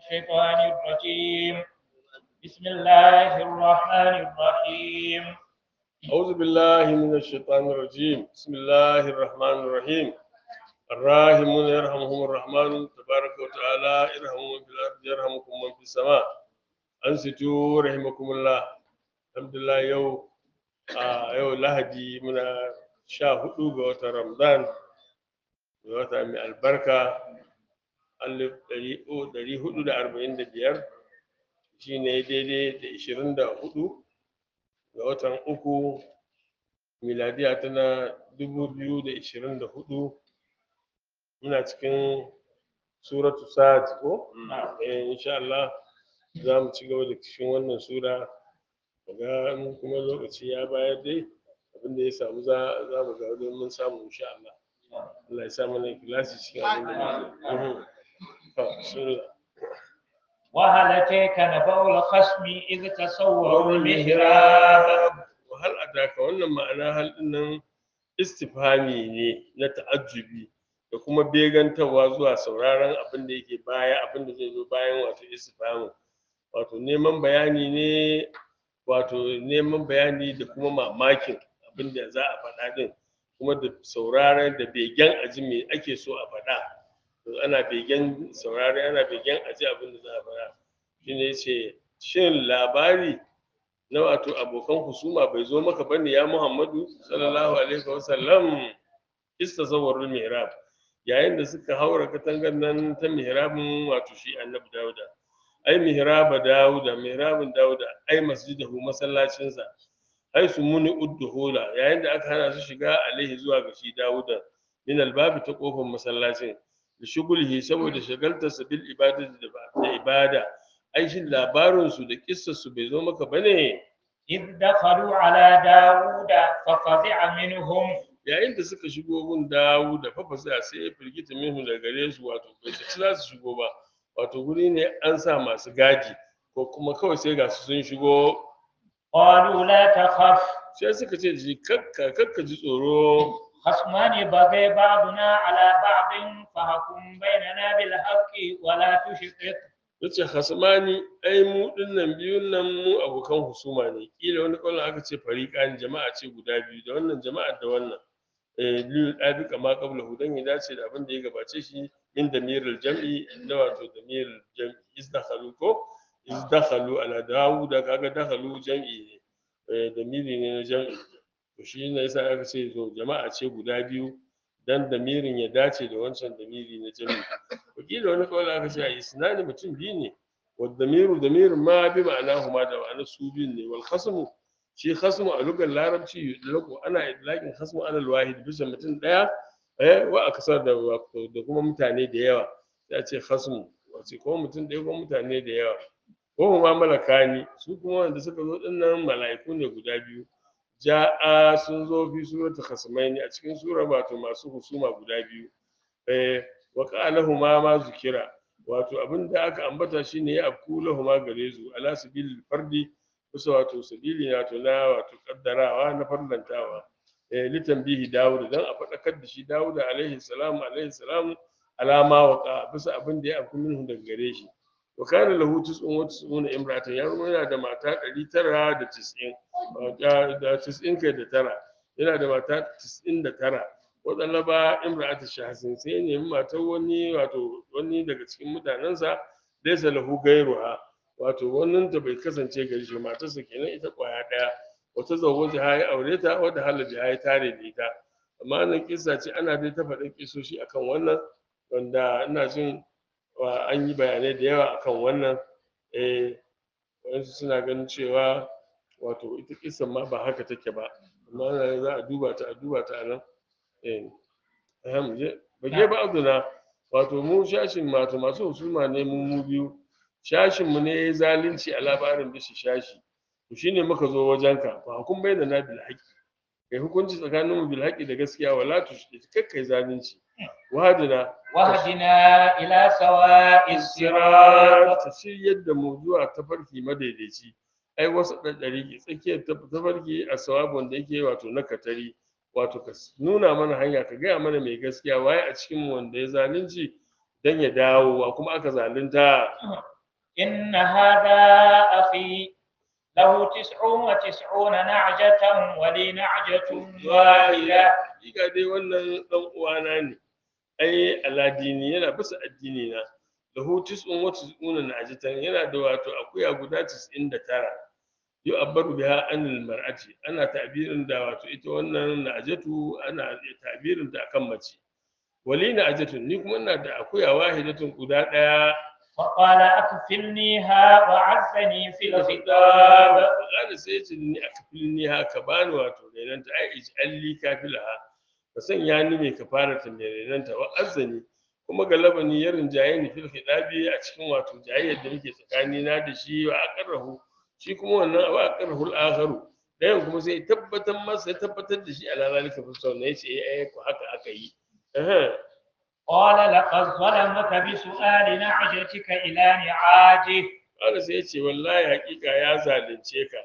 الشيطان الرجيم بسم الله الرحمن الرحيم أعوذ بالله من الشيطان الرجيم بسم الله الرحمن الرحيم الراحمون يرحمهم الرحمن تبارك وتعالى ارحموا من في الأرض يرحمكم من في السماء أنصتوا رحمكم الله الحمد لله يو آه يو لهدي من شاهدوا قوة رمضان قوة من البركة ألف دري هدو دا أربعين دا بيار شيني دي دي دا إشرين دا هدو ga watan uku miladiya tana dubu biyu da ishirin da hudu muna cikin suratu sa'ad ko eh insha Allah za mu ci gaba da cikin wannan sura ga in kuma lokaci ya bayar dai abin da ya samu za za mu ga don mun samu insha Allah Allah ya sa mana ikhlasi cikin abin da muke to bismillah وهل أتيك نبأ الخصم إذ تصوروا المهراب wahal adaka wannan ma'ana hal dinnan istifhami ne na ta'ajjubi da kuma begantawa zuwa sauraron abin da yake baya abin da zai zo bayan wato istifhami wato neman bayani ne wato neman bayani da kuma mamakin abin da za a faɗa din kuma da sauraron da begen aji me ake so a faɗa to ana begen saurare ana begen aji abin da za a faɗa shine yace shin labari na wato abokan husuma bai zo maka bane ya Muhammadu sallallahu alaihi wasallam istazawwarul mihrab yayin da suka haura katangar nan ta mihrabin wato shi annabi Dawuda ai mihraba Dawuda mihrabin Dawuda ai masjidahu masallacinsa ai su muni udduhula yayin da aka hana su shiga alaihi zuwa ga shi Dawuda min albabi ta kofar masallacin da shugulhi saboda shagaltarsa bil ibadati da ibada ai shin labarinsu da kissarsu bai zo maka ba ne إذ دخلوا على داود ففزع منهم yayin da suka shigo gun dawo da fafasa sai ya firgita minhu da gare su wato bai ci za su shigo ba wato guri ne an sa masu gaji ko kuma kawai sai ga su sun shigo قالوا لا تخف sai suka ce ji kakka kakka ji tsoro خصمان بغي بعضنا على بعض فحكم بيننا بالحق ولا تشقق yace hasmani ai mu dinnan biyun nan mu abokan husuma ne kila wani kallon aka ce fariqan jama'a ce guda biyu da wannan jama'ar da wannan eh liyu dabi kama qabla hudan ya dace da abin da ya gabace shi min damirul jam'i da wato damirul jam'i izdakhalu ko izdakhalu ala dawuda kaga dakhalu jam'i ne eh damiri ne na jam'i to shi ne yasa aka ce to jama'a ce guda biyu dan damirin ya dace da wancan damiri na jami'i wakila wani kawai aka ce a isnani mutum biyu ne wal damiru damirin ma bi ma'ana huma da ma'ana su biyun ne wal khasmu shi khasmu a lugar larabci yudlaku ana idlakin khasmu ala wahid bisa mutum daya eh wa akasar da da kuma mutane da yawa sai a ce khasmu wace ko mutum daya ko mutane da yawa ko ma malakani su kuma wanda suka zo dinnan mala'iku ne guda biyu ja'a sun zo fi suratul khasmaini a cikin sura wato masu husuma guda biyu eh wa qalahuma ma zukira wato abinda aka ambata shine ya afku lahuma gare su ala sabil fardi kusa wato sabili wato na wato kaddarawa na farlantawa eh litanbihi dawud dan a fadakar da shi dawud alaihi salam alaihi salam alama wa bisa abinda ya afku minhu daga gare shi wa kana lahu tis'un wa tis'una imra'atan ya yana da mata 990 da tis'in kai da tara yana da mata tis'in da tara waɗanda ba imra'atu shahsin sai ya nemi matar wani wato wani daga cikin mutanensa laysa lahu gairuha wato wannan ta bai kasance gari shi matarsa kenan ita kwaya ɗaya wata zawwaja ha ya aure ta wata halaji ha ya tare da ita amma nan kissa ce ana dai ta faɗin kisoshi akan wannan wanda ina jin an yi bayanai da yawa akan wannan eh wasu suna ganin cewa wato ita kisan ma ba haka take ba amma ana za a duba ta a duba ta a nan eh ahem je bage ba abduna wato mu shashin wato masu husuma ne mu mu biyu shashin mu ne yayi zalunci a labarin bishi shashi to shine muka zo wajenka fa hukum bayyana na bil haqi kai hukunci tsakanin mu bil haqi da gaskiya wala tushrik kakkai zalunci wahadina واهدنا إلى سواء الصراط ta shiryar da mu zuwa tafarki madaidaici ai wasu ɗaɗɗari tsakiyar tafarki a sawabon da yake wato na katari wato ka nuna mana hanya ka gaya mana mai gaskiya waye a cikin wanda ya zalunci dan ya dawo wa kuma aka zalunta إن هذا أخي له تسع وتسعون نعجة ولي نعجة واحدة Hakika dai wannan dan uwana ne ai aladini yana bisa addini na lahu tis'un wa tis'una najatan yana da wato akuya guda 99 yu abbaru biha anil mar'ati ana ta'birin da wato ita wannan najatu ana ta'birin ta akan mace wali najatun ni kuma ina da akuya wahidatun guda daya فقال أكفلنيها وعزني في الخطاب Ƙada sai ya ce ni a kafin ni haka ba ni wato renanta ai ij'alli kafilaha ka sanya ni mai kafarata mai renanta wa azzani kuma galaba ni ya rinjaye ni fil khidabi a cikin wato jayayyar da muke tsakani na da shi wa aqarrahu shi kuma wannan wa aqarrahu al-akharu dayan kuma sai ya tabbatar masa ya tabbatar da shi ala zalika fi sunna yace eh eh ko haka aka yi eh قال لقد ظلمك بسؤال نعجتك إلى نعاجه Ƙada sai ya ce wallahi hakika ya zalunce ka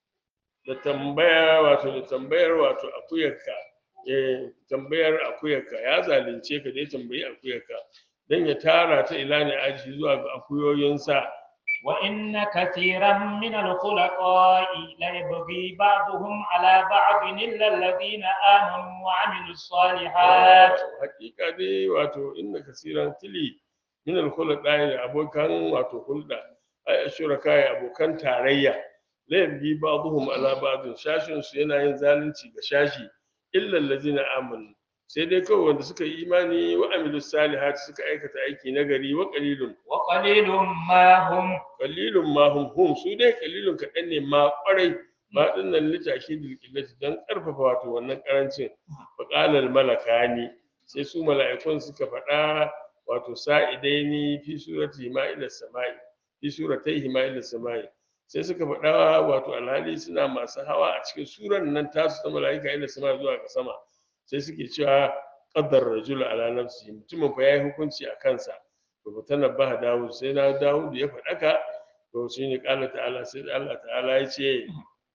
da tambaya wato da tambayar wato akuyarka eh tambayar akuyarka ya zalunce ka da ya tambayi akuyarka dan ya tara ta ila ne aji zuwa ga akuyoyinsa وإن كثيرا من الخلقاء ليبغي بعضهم على بعض إلا الذين آمنوا وعملوا الصالحات hakika dai wato inna kasiran tili min al-khulqa da abokan wato hulda ay ashuraka ya abokan tarayya la yabgi ba'dhum ala ba'd shashin su yana yin zalunci ga shashi illa allazina amanu sai dai kawai wanda suka yi imani wa amilu salihati suka aikata aiki nagari wa qalilun وقليل ما هم qalilun ma hum hum su dai qalilun kaɗan ne ma ƙwarai ma dinnan litaki dilkillati dan karfafa wato wannan karancin faqalal malakani sai su mala'ikun suka faɗa wato sa'idaini fi surati ma'ila samai fi surataihi ma'ila samai sai suka faɗa wato alhali suna masu hawa a cikin suran nan tasu ta mala'ika ila sama zuwa ga sama sai suke cewa qaddar rajul ala nafsi mutumin fa yayi hukunci a kansa to tanabbaha dawud sai na dawud ya faɗaka to shine qala ta'ala sai Allah ta'ala ya ce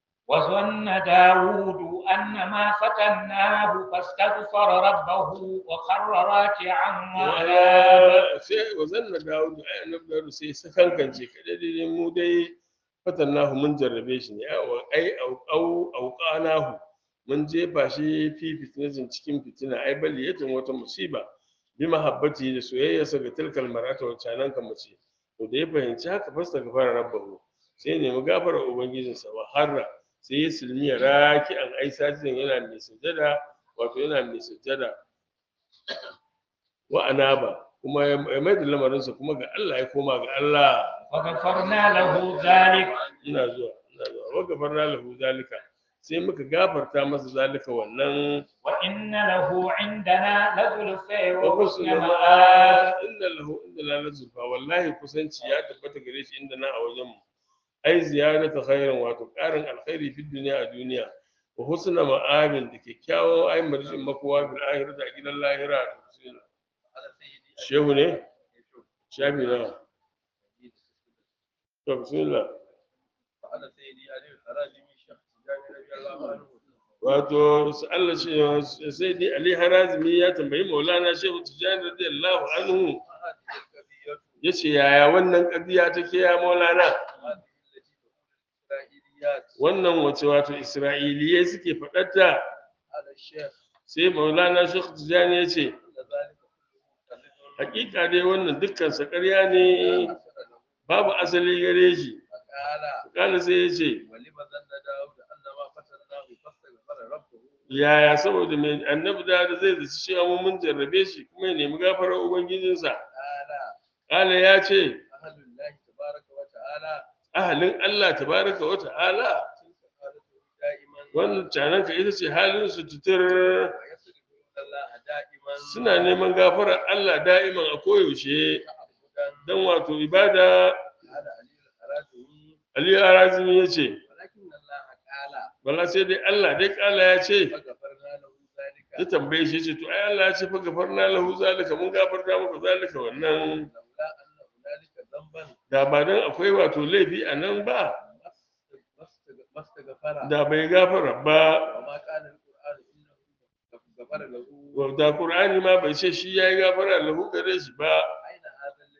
وظن داود أن ما فتناه فاستغفر ربه وخر راكعا وأناب sai wazanna dawud ai annabi dawud sai sakankance kada dai mu dai fatannahu mun jarrabe shi ne ai au au auqanahu mun jefa shi fi fitnatin cikin fitina ai bali yatin wata musiba bi mahabbati da soyayyarsa ga tilkal mar'ata wa canan kan mace to da ya fahimci haka fasta gafara rabbahu sai ne mu gafara ubangijinsa wa harra sai ya silmi raki an ai sajin yana mai sujada wato yana mai sujada wa anaba kuma ya mai da lamarinsa kuma ga Allah ya koma ga Allah وغفرنا له ذلك ina zuwa ina zuwa wa gafarna lahu zalika sai muka gafarta masa zalika wannan وإن له عندنا لزلفى wa وحسن husna مآب ma'a inna lahu inda la lazulfa wallahi kusanci ya tabbata gare shi inda na a wajen mu ai ziyarata khairin wato karin alkhairi fi duniya a duniya wa husna ma'abin da kyakkyawan ai marjin makowa bil akhirati a gidan lahira shehu ne shafi na to bismillah فعل سيدي علي الحراجي من شيخ تجاني رضي الله عنه wato su Allah shi sai dai Ali Harazimi ya tambayi Maulana Shehu Tijani radiyallahu anhu هذه القضية yace yaya wannan kadiya take ya Maulana هذه التي تقول الإسرائيليات wannan wace wato Isra'iliyai suke faɗarta على الشيخ sai Maulana Shehu Tijani ya ce أن ذلك كله مستند hakika dai wannan dukkan sa ƙarya ne لا أثر له babu asali gare shi فقال kana sai ya ce ولما ظن داود أن ما فتناه فاستغفر ربه yaya saboda mai annabi da zai zaci cewa mun mun jarrabe shi kuma ya nemi gafarar ubangijinsa قال kala ya ce أهل الله تبارك وتعالى ahalin Allah tabaraka wa ta'ala تلك حالته دائما wannan cananka ita ce halin su tutur ويستغفرون الله دائما suna neman gafarar Allah da'iman a koyaushe تعبدا don wato ibada قال علي الحراجي Aliyu Arazimi ya ce ولكن الله قال bala sai dai Allah dai kala ya ce فغفرنا له ذلك ya tambaye shi ya ce to ai Allah ya ce fa gafarna lahu zalika mun gafarta maka zalika wannan لولا أن هنالك ذنبا da ba dan akwai wato laifi a nan ba ما استغفر da bai gafara ba وما كان القرآن إنه غفر له da Qur'ani ma bai ce shi yayi gafara lahu gare shi ba أين هذا الذي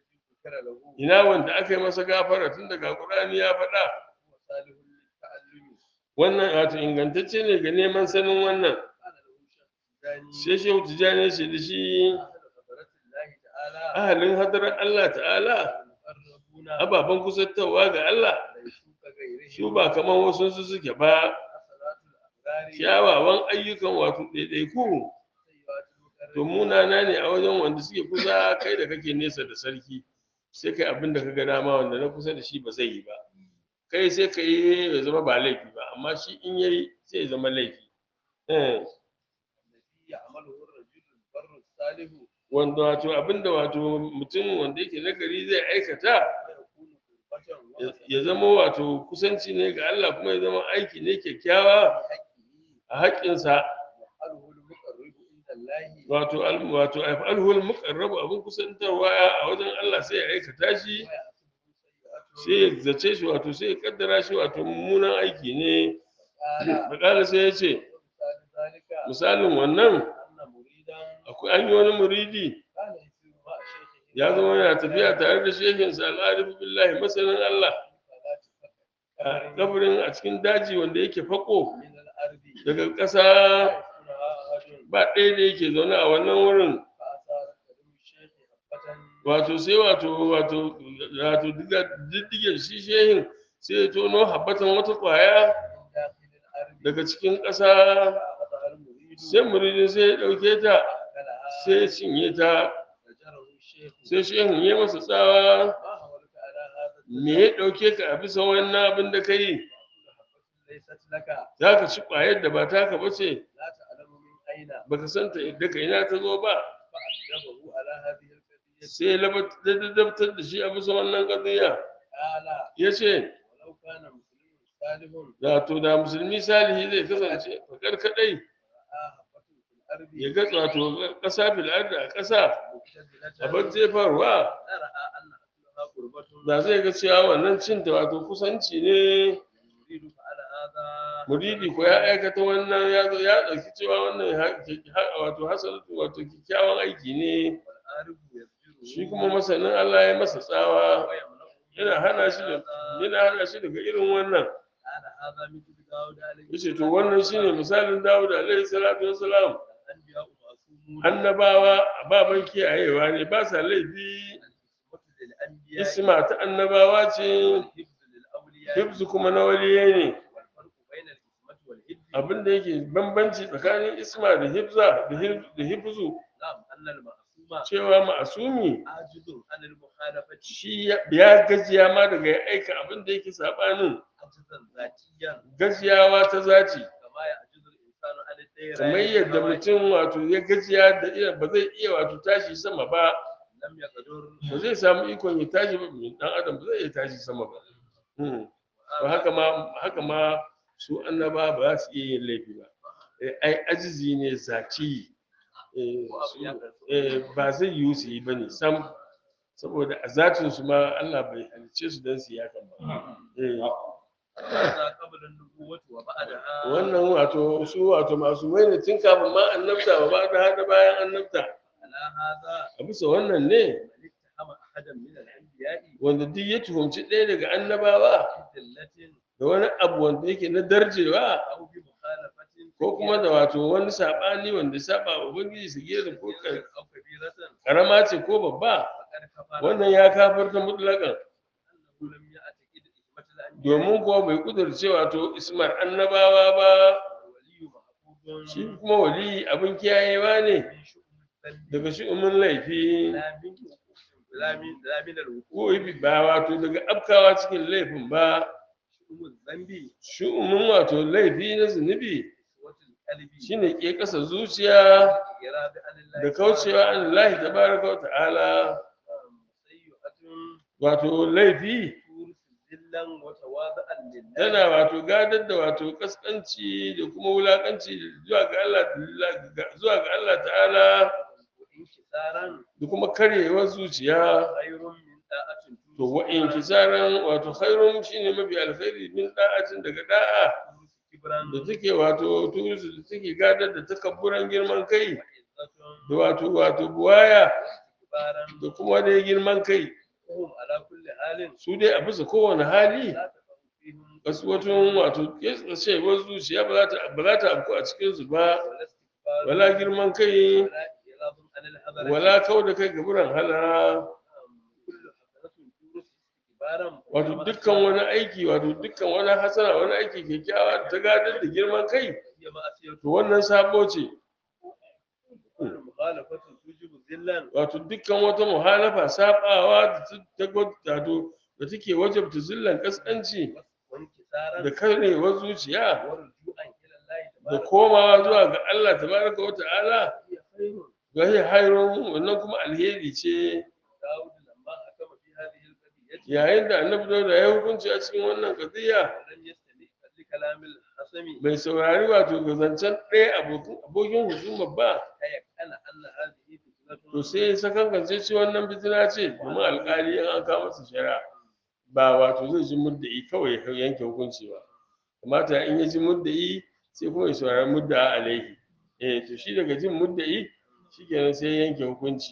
غفر له ina wanda aka yi masa gafara tun daga Qur'ani ya faɗa هو صالح للتعلم wannan wato ingantacce ne ga neman sanin wannan قال له شيخ الجاني sai shehu tijani ya ce da shi أهل حضرة الله تعالى ahalin hadarar Allah ta'ala المقربون ababen kusantarwa ga Allah ليسوا كغيرهم su ba kamar wasu su suke ba حسنات الأبرار kyawawan ayyukan wato ɗaiɗaiku سيئات to المقربين munana ne a wajen wanda suke kusa kai da kake nesa da sarki sai kai abin da ka ga dama wanda na kusa da shi ba zai yi ba kai sai ka yi ya zama ba laifi ba amma shi in yayi sai ya zama laifi Eh, الذي يعمله الرجل البر الصالح wanda wato abin da wato mutum wanda yake nagari zai aikata ويكون قربة ya- وحسنة ya zama wato kusanci ne ga Allah kuma ya zama aiki ne kyakkyawa بحقه a haƙƙinsa يفعله المقرب عند الله wato al- wato alhul muqarrabu abin kusantarwa a wajen Allah sai ya aikata shi sai ya ويحسبه سيئات zace shi wato sai ya kaddara shi wato mummunan aiki ne قال bakala sai ya ce ومثال ذلك misalin wannan أن مريدا akwai an yi wani muridi كان يسير مع شيخه ya zama yana tafiya tare da shehinsa al'arifu billahi masanin Allah a kabarin a cikin daji wanda yake fako من الأرض daga ƙasa يسكنها أحد ba ɗaya da yake zaune a wannan wurin فأثار قدم الشيخ حبة wato sai wato wato wato diga diddigen shi shehin sai ya tono habbatan wata ƙwaya من داخل الأرض daga cikin ƙasa فأخذها المريد sai muridin sai ya ɗauke ta فأكلها sai ya cinye ta فجره الشيخ sai shehin ya masa tsawa ما حولك على هذا me ya ɗauke ka a bisa wannan abin da ka yi حبة ليست لك za ka ci ƙwayar da ba taka ba ce لا تعلم من أين baka san ta daga ina ta zo ba فأدبه على هذه القضية sai ladabtar da shi a bisa wannan ƙadiyya قال ya ce ولو كان مسلم صالح wato da musulmi salihi zai kasance fakar kaɗai رأى حبة في الأرض ya ga wato ƙasa fil ardi a ƙasa مبتدلة abin jefarwa لرأى أن أكلها قربة da zai ga cewa wannan cinta wato kusanci ne يريد فعل هذا muridi ko ya aikata wannan ya zo ya ɗauki cewa wannan ha- ha- wato hasanatu wato kyakkyawan aiki ne والعارف يزجره shi kuma masanin Allah ya masa tsawa ويمنعه yana hana shi da هذا yana hana shi daga irin wannan قال هذا مثل داود عليه yace to wannan shine misalin Dawud alaihi salatu wassalam الأنبياء معصومون annabawa ababan kiyayewa ne ba sa laifi الحكمة للأنبياء isma ta annabawa ce والحفظ للأولياء hibzu kuma na waliyai ne والفرق بين الحكمة والحفظ abin da yake bambanci tsakanin isma da hibza da hib- da hibzu نعم أن المعصوم cewa ma'asumi عاجز عن المخالفة shi ya- ya gajiya ma daga ya aika abin da yake sabanin عجزا ذاتيا gajiyawa ta zaci كما يعجز الإنسان عن الدير kamar yadda mutum wato ya gajiya da iya ba zai iya wato tashi sama ba لم يقدر ba zai samu ikon ya tashi ba dan adam ba zai iya tashi sama ba Hmm. ba haka ma haka ma su annaba ba za su iya yin laifi ba Eh, ai ajizi ne zati Eh, su- eh, ba zai yiwu su yi bane sam saboda a zatin su ma Allah bai halice su don su yi hakan ba Eh, هذا قبل النبوة وبعدها wannan wato su wato masu mai ne tun kafin ma annabta ba ba da hada bayan annabta على هذا a bisa wannan ne من اتهم أحدا من الأنبياء wanda duk ya tuhumci ɗaya daga annabawa بذلة da wani abu wanda yake na darjewa أو بمخالفة ko kuma da wato wani saɓani wanda ya saba wa ubangiji su gera ko ka- أو كبيرة karama ce ko babba فقد كفر wannan ya kafarta mutlaƙan أنه لم يعتقد حكمة الأنبياء domin kuwa bai kudurce wato ismar annabawa ba والولي محفوظ shi kuma wali abin kiyayewa ne من شؤم الذنب daga shi'umin laifi لا من لا من لا من الوقوع ko ibi ba wato daga afkawa cikin laifin ba شؤم الذنب shi'umin wato laifi na zunubi قسوة القلب shine ke ƙasa zuciya إرادة عن الله da kaucewa an Allah tabaraka wa ta'ala سيئة wato laifi تورث ذلا وتواضعا لله tana wato gadar da wato kaskanci da kuma wulakanci zuwa ga Allah zuwa ga Allah ta'ala وانكسارا da kuma karyewar zuciya خير من طاعة to wa inkisaran wato khairun shine mafi alkhairi min da'atin daga da'a تورث كبرا da take wato turusu da take gadar da takabburan girman kai وعزة da wato wato buwaya واستكبارا da kuma dai girman kai وهم على كل حال su dai a bisa kowane hali لا تقع فيهم kasuwatun wato ketsacewar zuciya ba za ta ba za ta afku a cikin su ba ولا استكبار wala girman kai ولا إعراض عن الحضر wala kau da kai gaburan halara كل حسنة تورث استكبارا wato dukkan wani aiki wato dukkan wani hasana wani aiki kyakkyawa da ta gadar da girman kai هي معصية to wannan sabo ce كل مخالفة توجب ذلا wato dukkan wata muhalafa sabawa da ta ta wato da take wajabta zillan kaskanci وانكسارا da karewar zuciya ورجوعا إلى الله da تبارك komawa zuwa ga Allah tabaraka wa ta'ala هي خير ga shi hayrun wannan kuma alheri ce داود لما حكم في هذه القضية yayin da annabi dauda ya hukunci a cikin wannan qadiya ولم يستمع لكلام الحسم bai saurari wato ga zancen ɗaya abokin abokin husuma ba تيقن أن هذه فتنة to sai ya sakankance ce wannan fitina ce domin alƙali in an kawo masa shari'a ba wato zai ji muddai kawai ya yanke hukunci ba kamata in ya ji muddai sai kuma ya saurari mudda alaihi eh to shi daga jin muddai shikenan sai ya yanke hukunci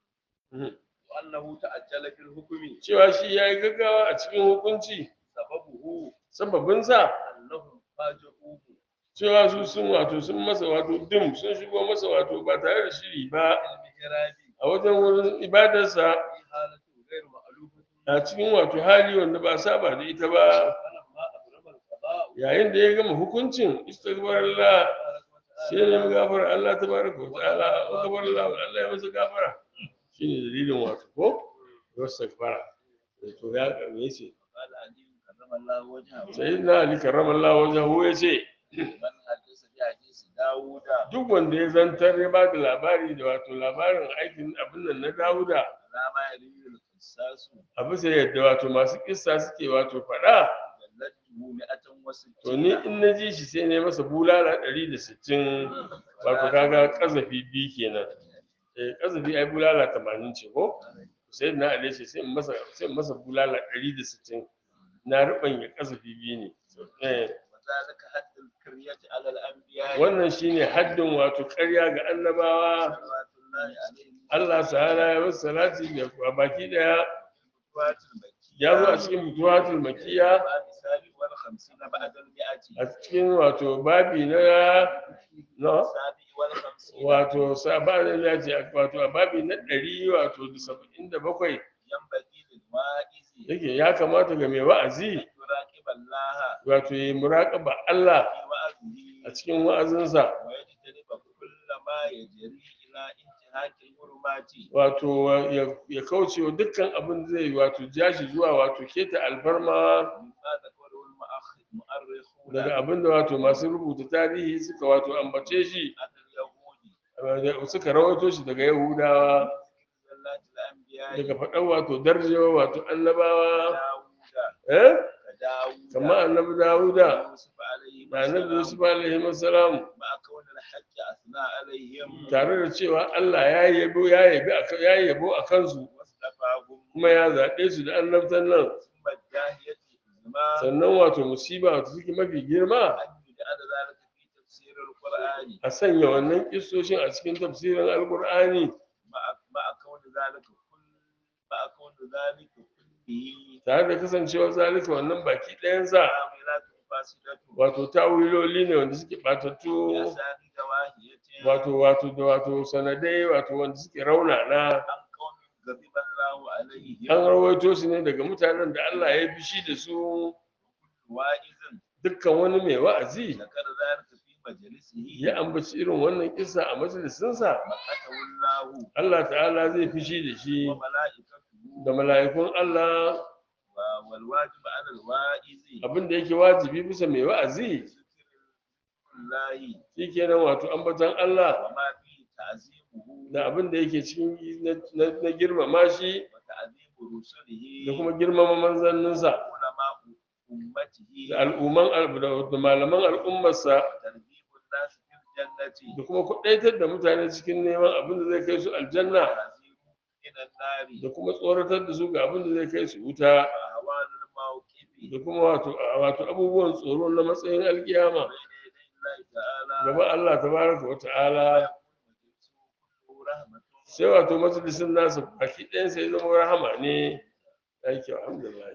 Mhm. وأنه تأجل في الحكم cewa shi ya yi gaggawa a cikin hukunci سببه sababinsa أنهم فاجئوه cewa su sun wato sun masa wato dim sun shigo masa wato ba tare da shiri ba بالمهراب a wajen wurin ibadarsa في حالة غير مألوفة a cikin wato hali wanda ba a saba da ita ba فلما أبرم القضاء yayin da ya gama hukuncin istighfarallah تبارك sai ya nemi gafara Allah tabaraka wa ta'ala wa kabarallah Allah ya masa gafara shine dalilin wato ko istighfara to ya me yace قال علي كرم الله وجهه sayyidina ali karramallahu wajhahu yace من حدث بحديث داوود duk wanda ya zantar ya bada labari da wato labarin aikin abin nan na Dawuda لا ما يروي القصاص a bisa yadda wato masu kissa suke wato faɗa جلته مئة to ni وستين in na ji shi sai na yi masa bulala ɗari da sittin wato kaga ƙazafi biyu kenan eh ƙazafi ai bulala tamanin ce ko sai na ale shi sai in masa sai in masa bulala ɗari da sittin na ruɓanya ƙazafi biyu ne eh وذلك حد الكرية على الأنبياء wannan shine haddin wato ƙarya ga annabawa صلوات الله عليهم Allah ta'ala ya wasu salati da a baki daya الفتوات المكية ya zo a cikin mutuwatul makiya باب الثالث والخمسين بعد المئة a cikin wato babi na na السابع والخمسين wato sabanin ya ce wato a babi na ɗari wato da saba'in da bakwai ينبغي للواعظ yake ya kamata ga mai wa'azi أن يراقب الله wato ya muraƙaba Allah في وعظه a cikin wa'azinsa ويجتنب كل ما يجري إلى انتهاك الحرمات wato ya- ya kauce wa dukkan abin da zai wato ja shi zuwa wato keta alfarma مما ذكره المؤخ- المؤرخون daga abin da wato masu rubuta tarihi suka wato ambace shi عن اليهود da- suka rawaito shi daga yahudawa زلات الأنبياء daga faɗan wato darjewa wato annabawa داود eh كداود kamar annabi dawuda يوسف عليه da annabi yusuf السلام alaihi salam مع كون الحج أثنى عليهم tare da cewa Allah ya yabo ya yabi aka- ya yabo a kansu واصطفاهم kuma ya zaɓe su da annabtan nan ثم الداهية الزمان sannan wato musiba wato suke mafi girma أن يجعل ذلك في تفسير القرآن a sanya wannan kissoshin a cikin tafsirin alkur'ani مع مع كون ذلك كل مع كون ذلك كله tare da kasancewar zalika wannan baki ɗayansa تعويلات فاسدة wato tawiloli ne wanda suke ɓatattu بأسانيد واهية wato wato da wato sanadai wato wanda suke raunana عن قوم غضب الله عليهم an rawaito su ne daga mutanen da Allah ya fishi da su واعظ dukkan wani mai wa'azi ذكر ذلك في مجلسه ya ambaci irin wannan kissa a majalisinsa مقته الله Allah ta'ala zai fishi da shi وملائكته da mala'ikun Allah و- والواجب على الواعظ abin da yake wajibi bisa mai wa'azi ذكر الله shikenan wato ambatan Allah وما فيه تعظيمه da abin da yake cikin na- na na girmama shi وتعظيم رسله da kuma girmama manzanninsa علماء أمته da al'umman al- da- da malaman al'ummarsa ترغيب الناس في الجنة da kuma kuɗaitar da mutane cikin neman abin da zai kai su aljanna وتعظيم من النار da kuma tsoratar da su ga abin da zai kai su wuta وأهوال الموقف da kuma wato wato abubuwan tsoro na matsayin alkiyama بين يدي الله تعالى gaban Allah tabaraka wa ta'ala ويكون مجلسه كله رحمة sai wato majalisin nasa baki ɗayan sai zama rahama ne ai kyau alhamdulillah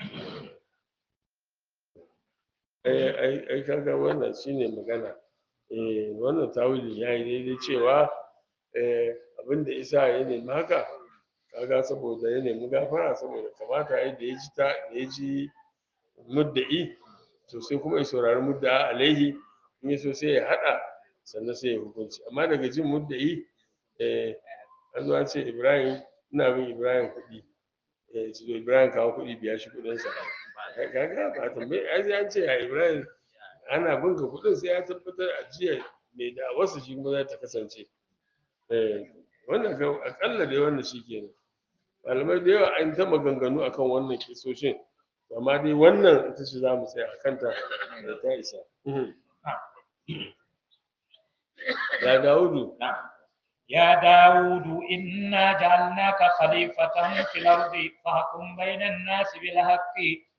ai ai ai kaga wannan shine magana eh wannan tawilin yayi daidai cewa eh abinda isa ya nemi haka kaga saboda ya nemi gafara saboda kamata yayi da ya ji ta da ya ji mudda'i to sai kuma ya saurari mudda'a alaihi in ya so sai ya haɗa sannan sai ya hukunci amma daga jin mudda'i eh an zo an ce ibrahim ina bin ibrahim kuɗi eh ce to ibrahim kawo kuɗi biya shi kuɗinsa kaga ba tambayi ai sai an ce ya ibrahim ana bin ka kuɗin sai ya tabbatar a jiya mai da wasu shi kuma za ta kasance eh wannan ga akalla dai wannan shi kenan malamai da yawa an ta maganganu akan wannan kisoshin amma dai wannan ita ce za mu tsaya a kanta da ta isa Mhm. ya dawudu نعم يا داود إنا جعلناك خليفة في الأرض فاحكم بين الناس بالحق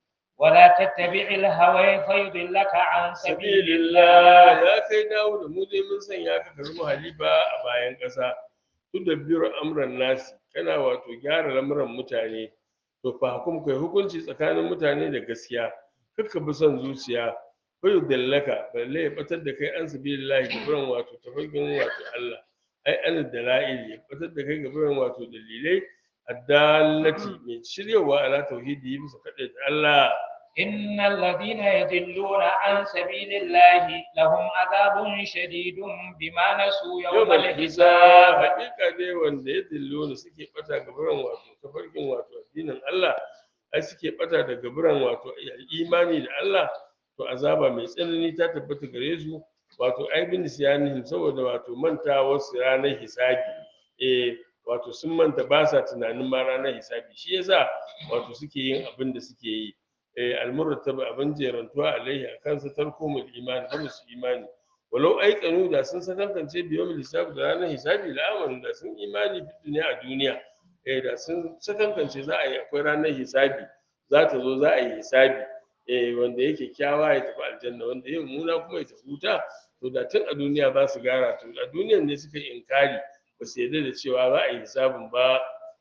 ولا تتبع الهوى فيضلك عن سبيل الله ya kai dawudu mu dai mun sanya ka ka zama halifa a bayan ƙasa tudabbiru amran nasi kana wato gyara lamuran mutane to fa hukum kai hukunci tsakanin mutane da gaskiya kakka bi son zuciya bai dallaka balle ya batar da kai an sabilillahi gaburan wato tafarkin wato Allah ai an dala'il ya batar da kai gaburan wato dalilai addallati mai shiryawa ala tauhidi bisa kaɗai Allah إن الذين يضلون عن سبيل الله لهم عذاب شديد بما نسوا يوم yawmal hisab الحساب hakika dai wanda ya dillo ne suke bata gaburan wato tafarkin wato addinin Allah ai suke bata da gaburan wato imani da Allah to azaba mai tsanani ta tabbata gare su wato ai bin siyanihim saboda wato manta wasu ranar hisabi eh wato sun manta ba sa tunanin ma ranar hisabi shi yasa wato suke yin abin da suke yi eh almurtab abin jerantuwa alaihi akan sa tarkumul imani ba su imani walau aikanu da sun sakankance biyom lissafi da ranar hisabi la'amarin da sun imani fi duniya a duniya eh da sun sakankance za a yi akwai ranar hisabi za ta zo za a yi hisabi eh wanda yake kyawa ya tafi aljanna wanda ya muna kuma ya tafi wuta to da tun a duniya za su gara to a duniyan ne suka yi inkari ba su yarda da cewa za a yi hisabin ba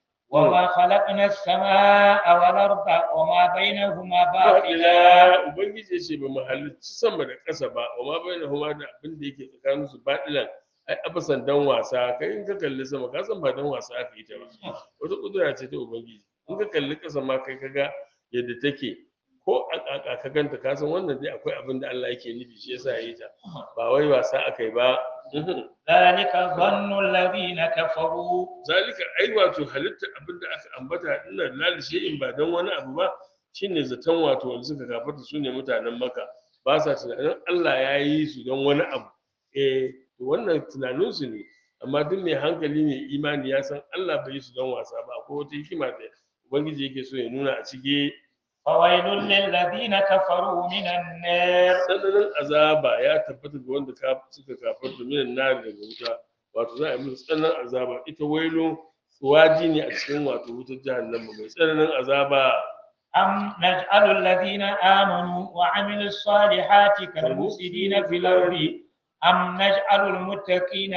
وما خلقنا السماء والأرض وما بينهما باطلا baɗila ubangiji ya ce ba mu halicci sama da ƙasa ba wa ma bai da huma da abin da yake tsakanin su baɗilan ai abasan dan wasa kai in ka kalli sama ka san ba dan wasa aka yi ta ba wata kudura ce ta ubangiji in ka kalli ƙasa ma kai kaga yadda take ko a ƙaƙa ka ganta ka san wannan dai akwai abin da Allah yake nufi shi yasa ya yi ta ba wai wasa aka yi ba Mhm. ذلك ظن الذين كفروا zalika ai wato halitta abin da aka ambata dinnan lalishe in ba dan wani abu ba shine zaton wato wanda suka gafarta su ne mutanen maka ba sa tunanin Allah ya yi su don wani abu eh to wannan tunanin su ne amma duk mai hankali mai imani ya san Allah bai yi su don wasa ba akwai wata hikima da ubangiji yake so ya nuna a cike فويل للذين كفروا من النار tsananin azaba ya tabbata ga wanda ka- suka kafarta minan nari daga wuta wato za a yi musu tsananin azaba ita wailo waji ne a cikin wato wutar jahannama mai tsananin azaba أم نجعل الذين آمنوا وعملوا الصالحات كالمفسدين في الأرض أم نجعل المتقين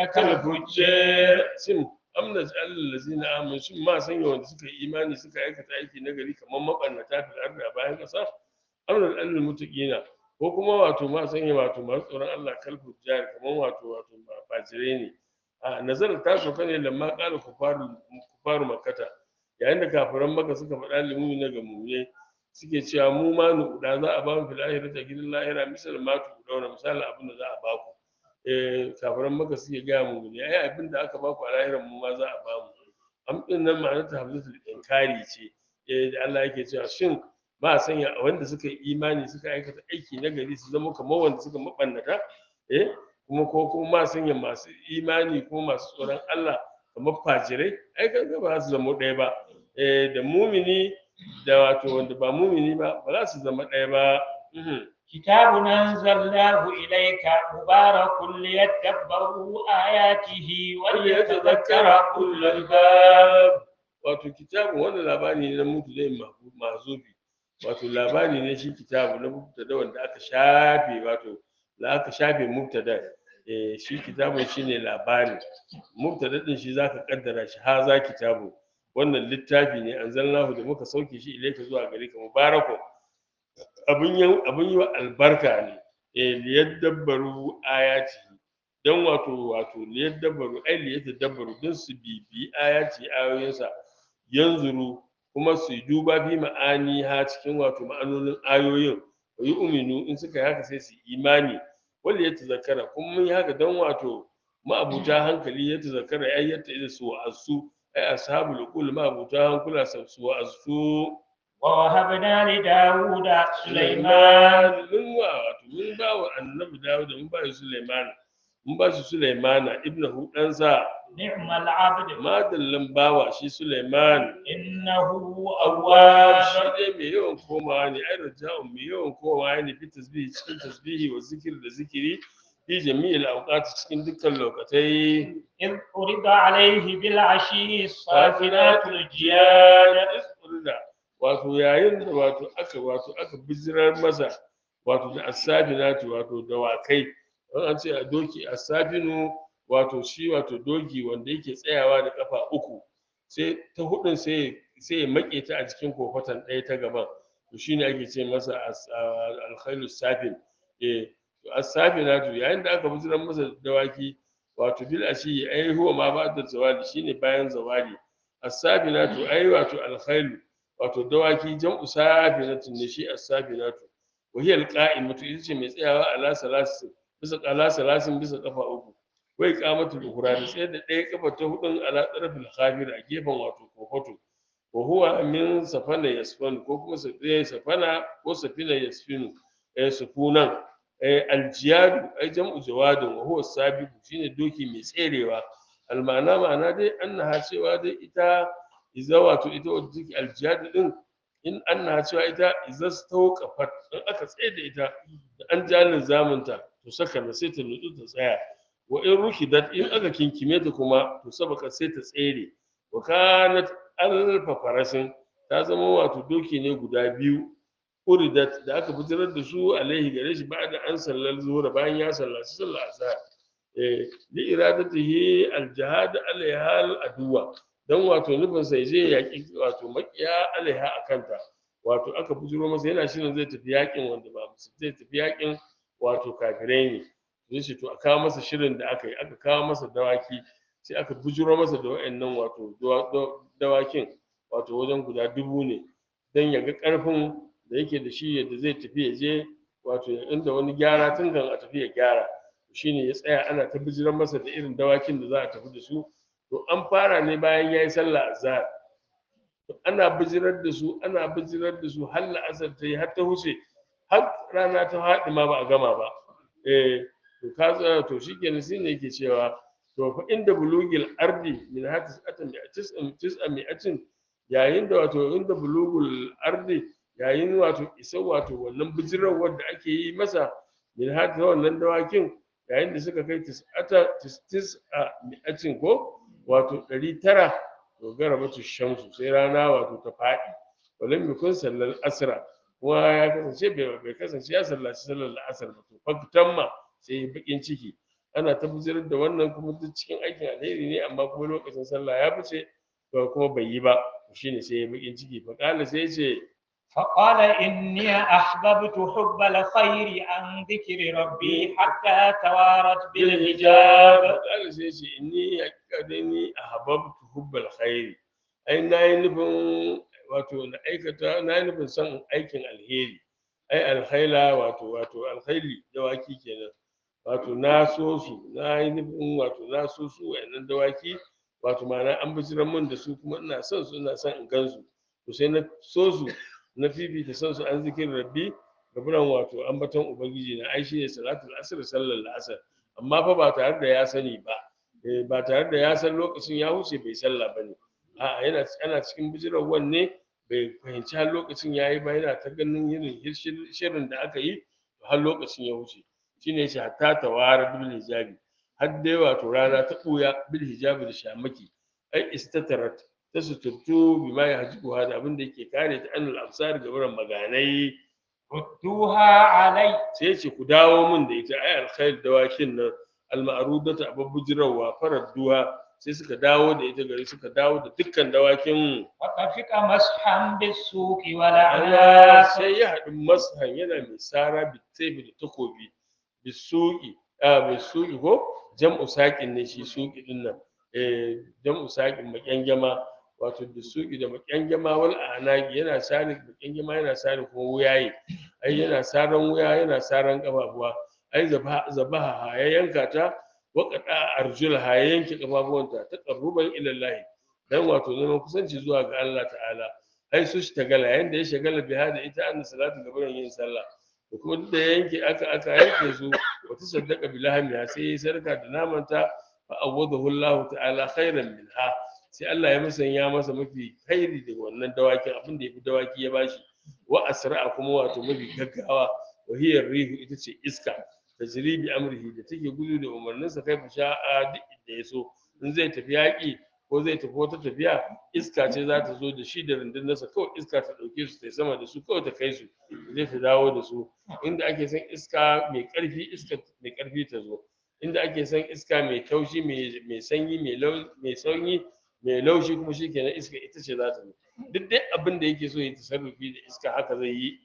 كالفجار sim amna ja'alul lazina amanu shin ma sanya wanda suka yi imani suka aikata aiki na gari kamar mabannata fil ardi a bayan kasa amna ja'alul muttaqina ko kuma wato ma sanya wato masu tsoron Allah kalfu jari kamar wato wato ba fajire ne a nazarar ta sauka ne lamma qala kufaru kufaru makkata yayin da kafiran maka suka faɗa limumi na ga mu'minai suke cewa mu ma nu da za a ba mu fil akhirati a gidan lahira misal ma tu dauna misalin abin da za a ba ku eh kafiran maka suke gaya mu ne ai abin da aka baku a lahiran mu ma za a bamu am din nan ma'anar ta hamzatul inkari ce eh da Allah yake cewa shin ba a sanya wanda suka yi imani suka aikata aiki na gari su zama kamar wanda suka mabannata eh kuma ko kuma ma sanya masu imani kuma masu tsoron Allah kamar fajirai ai kaga ba za su zama ɗaya ba eh da mumini da wato wanda ba mumini ba ba za su zama ɗaya ba Mhm. كتاب أنزلناه إليك مبارك ليدبروا آياته وليتذكر أولو الألباب wato kitabun wannan labari ne na mutu zai mazubi wato labari ne shi kitabu na mubtada wanda aka shafe wato da aka shafe mubtada eh shi kitabun shine labari mubtada din shi zaka kaddara shi haza kitabu wannan littafi ne anzalnahu da muka sauke shi ilaika zuwa gare ka mubarakun abun yi abun yi wa albarka ne eh liyadabbaru ayati dan wato wato liyadabbaru ai liyadabbaru dan su bibi ayati ayoyinsa yanzuru kuma su yi duba fi ma'ani ha cikin wato ma'anonin ayoyin wa yi uminu in suka yi haka sai su yi imani wanda ya tazakkara kuma mun yi haka don wato ma'abuta hankali ya tazakkara ai yadda ida su wa'azu ai ashabul qul ma'abuta hankula su wa'azu ووهبنا لداود سليمان mun wa wato mun ba wa annabi Dawud mun ba shi Sulaiman mun ba shi Sulaimana ibnu ɗansa نعم العبد madallan bawa shi Sulaiman إنه awwab shi أواب dai mai yawan komawa ne ai raja'un mai yawan komawa ne fi tasbihi cikin tasbihi wa zikir da zikiri fi jami'il awqat cikin dukkan lokatai إذ عرض عليه بالعشي الصافنات الجياد iskurda wato yayin da wato aka wato aka bijirar masa wato da asabinatu wato dawakai an an ce a doki asabinu wato shi wato doki wanda yake tsayawa da kafa uku sai ta hudun sai sai ya make ta a cikin kofatan ɗaya ta gaban to shine ake ce masa as- a- alkhailu safin eh to asabinatu yayin da aka bijirar masa dawaki wato bil ashi ai huwa ma ba'da zawali shine bayan zawali as-sabinatu ai wato al-khailu wato dawaki jam'u sabinatin ne shi as-sabinatu wa hiya al-qa'imatu ita ce mai tsayawa ala salasin bisa ala salasin bisa kafa uku wai qamatu al-ukhra da tsaye da ɗaya kafa ta hudun ala tarafil khabir a gefen wato kofato wa huwa min safana yasfan ko kuma sa- safana ko safina yasfinu eh sufunan eh aljiyadu ai jam'u jawadin wa huwa sabiqu shine doki mai tserewa almana ma'ana dai annaha cewa dai ita iza wato ita wadda take aljiyadu din in annaha cewa ita iza stawqafat in aka tsaye da ita da an jalin zamunta to saka na sai ta nutsu ta tsaya wa in rukidat in aka kinkime ta kuma to sabaka sai ta tsere wa kanat alfa farasin ta zama wato doki ne guda biyu uridat da aka bijirar da su alaihi gare shi ba da an sallar zuwa bayan ya sallaci sallar azhar eh li iradatihi aljihad alaiha aduwa dan wato nufin sai zai yaki wato makiya alaiha akanta wato aka bijiro masa yana shirin zai tafi yakin wanda ba musu zai tafi yakin wato kafirai ne zai ce to a kawo masa shirin da aka yi aka kawo masa dawaki sai aka bujuro masa da wa'annan wato dawa- dawa- dawakin wato wajen guda dubu ne don ya ga ƙarfin da yake da shi yadda zai tafi ya je wato inda wani gyara tun kan a tafi ya gyara shine ya tsaya ana ta bijiran masa da irin dawakin da za a tafi da su to an fara ne bayan ya yi sallah azhar to ana bijirar da su ana bijirar da su har la'asar ta yi har ta huce har rana ta haɗi ma ba a gama ba eh to ka tsaya to shikenan shine yake cewa to fa inda bulugil ardi min hatis atan bi tis'an tis'an mi'atin yayin da wato inda bulugul ardi yayin wato isa wato wannan bijirar da ake yi masa min hatis wannan dawakin yayin da suka kai tis'ata tis'a mi'atin ko wato ɗari tara to garabatu shamsu sai rana wato ta faɗi walam yakun sallal asra kuma ya kasance bai bai kasance ya sallaci sallar la'asar ba to faktan ma sai ya bakin ciki ana tabbatar da wannan kuma duk cikin aikin alheri ne amma kuma lokacin sallah ya fice to kuma bai yi ba shine sai ya bakin ciki fa kala sai ya ce فقال إني أحببت حب الخير عن ذكر ربي حتى توارت بالحجاب kala sai ya ce inni hakika dai ni ahbabtu hubbal khairi ai nayi nufin wato na aikata nayi nufin son aikin alheri ai alkhaila wato wato alkhaili dawaki kenan wato na so su na yi nufin wato na so su wa'annan dawaki wato ma'ana an bijiran mun da su kuma ina son su ina son in gan su to sai na so su na fifita son su an zikin rabbi gaburan wato ambaton ubangiji na ai shine salatul asr sallar la'asar amma fa ba tare da ya sani ba eh, ba tare da ya san lokacin ya wuce bai sallah bane a'a yana ana cikin bijiran wanne bai fahimci har lokacin ya yi ba yana ta ganin irin shir- shirin da aka yi har lokacin ya wuce shine yace hatta tawara bil hijabi har dai wato rana ta ɓuya bil hijabi da shamaki ai istatarat ta suturtu bima ya hajibu da abin da yake kare ta anil absar ga wurin maganai ردوها علي sai yace ku dawo mun da ita ai alkhair dawakin nan alma'rudata ababbujirawa faradduha sai suka dawo da ita gari suka dawo da dukkan dawakin وطفق مسحا بالسوق Allah والأعناق sai ya haɗu mashan yana mai sara bitaifi da takobi bisuki a bisuki ko jam'u saƙin ne shi suki din nan eh jam'u saƙin makyangyama wato bisuki da makyangyama wal anaki yana sare makyangyama yana sare kuma wuyaye ai yana saran wuya yana saran kafafuwa ai zabaha zabaha ya yanka ta waƙaɗa arjulha ya yanke kafafuwanta ta qarruban ila Allah dan wato neman kusanci zuwa ga Allah ta'ala ai su shi tagala yanda ya shagala biha da ita annabi salatu gaban yin sallah da kuma duk da ya yanke aka aka yanke su wa tasaddaqa bilahmiha sai ya sarka da namanta fa awadahu Allah ta'ala khairan minha sai Allah ya musanya masa mafi khairi da wannan dawakin abin da yafi dawaki ya bashi wa asra'a kuma wato mafi gaggawa wa hiya rihu ita ce iska tajri bi amrihi da take gudu da umarninsa kai fa sha'a duk da ya so in zai tafi yaƙi ko zai tafi wata tafiya iska ce za ta zo da shi da rundunarsa kawai iska ta ɗauke su ta sama da su kawai ta kai su zai ta dawo da su inda ake son iska mai ƙarfi iska mai ƙarfi ta zo inda ake son iska mai taushi mai sanyi mai lau mai sanyi mai laushi kuma shi kenan iska ita ce za ta zo duk dai abin da yake so ya tasarrufi da iska haka zai yi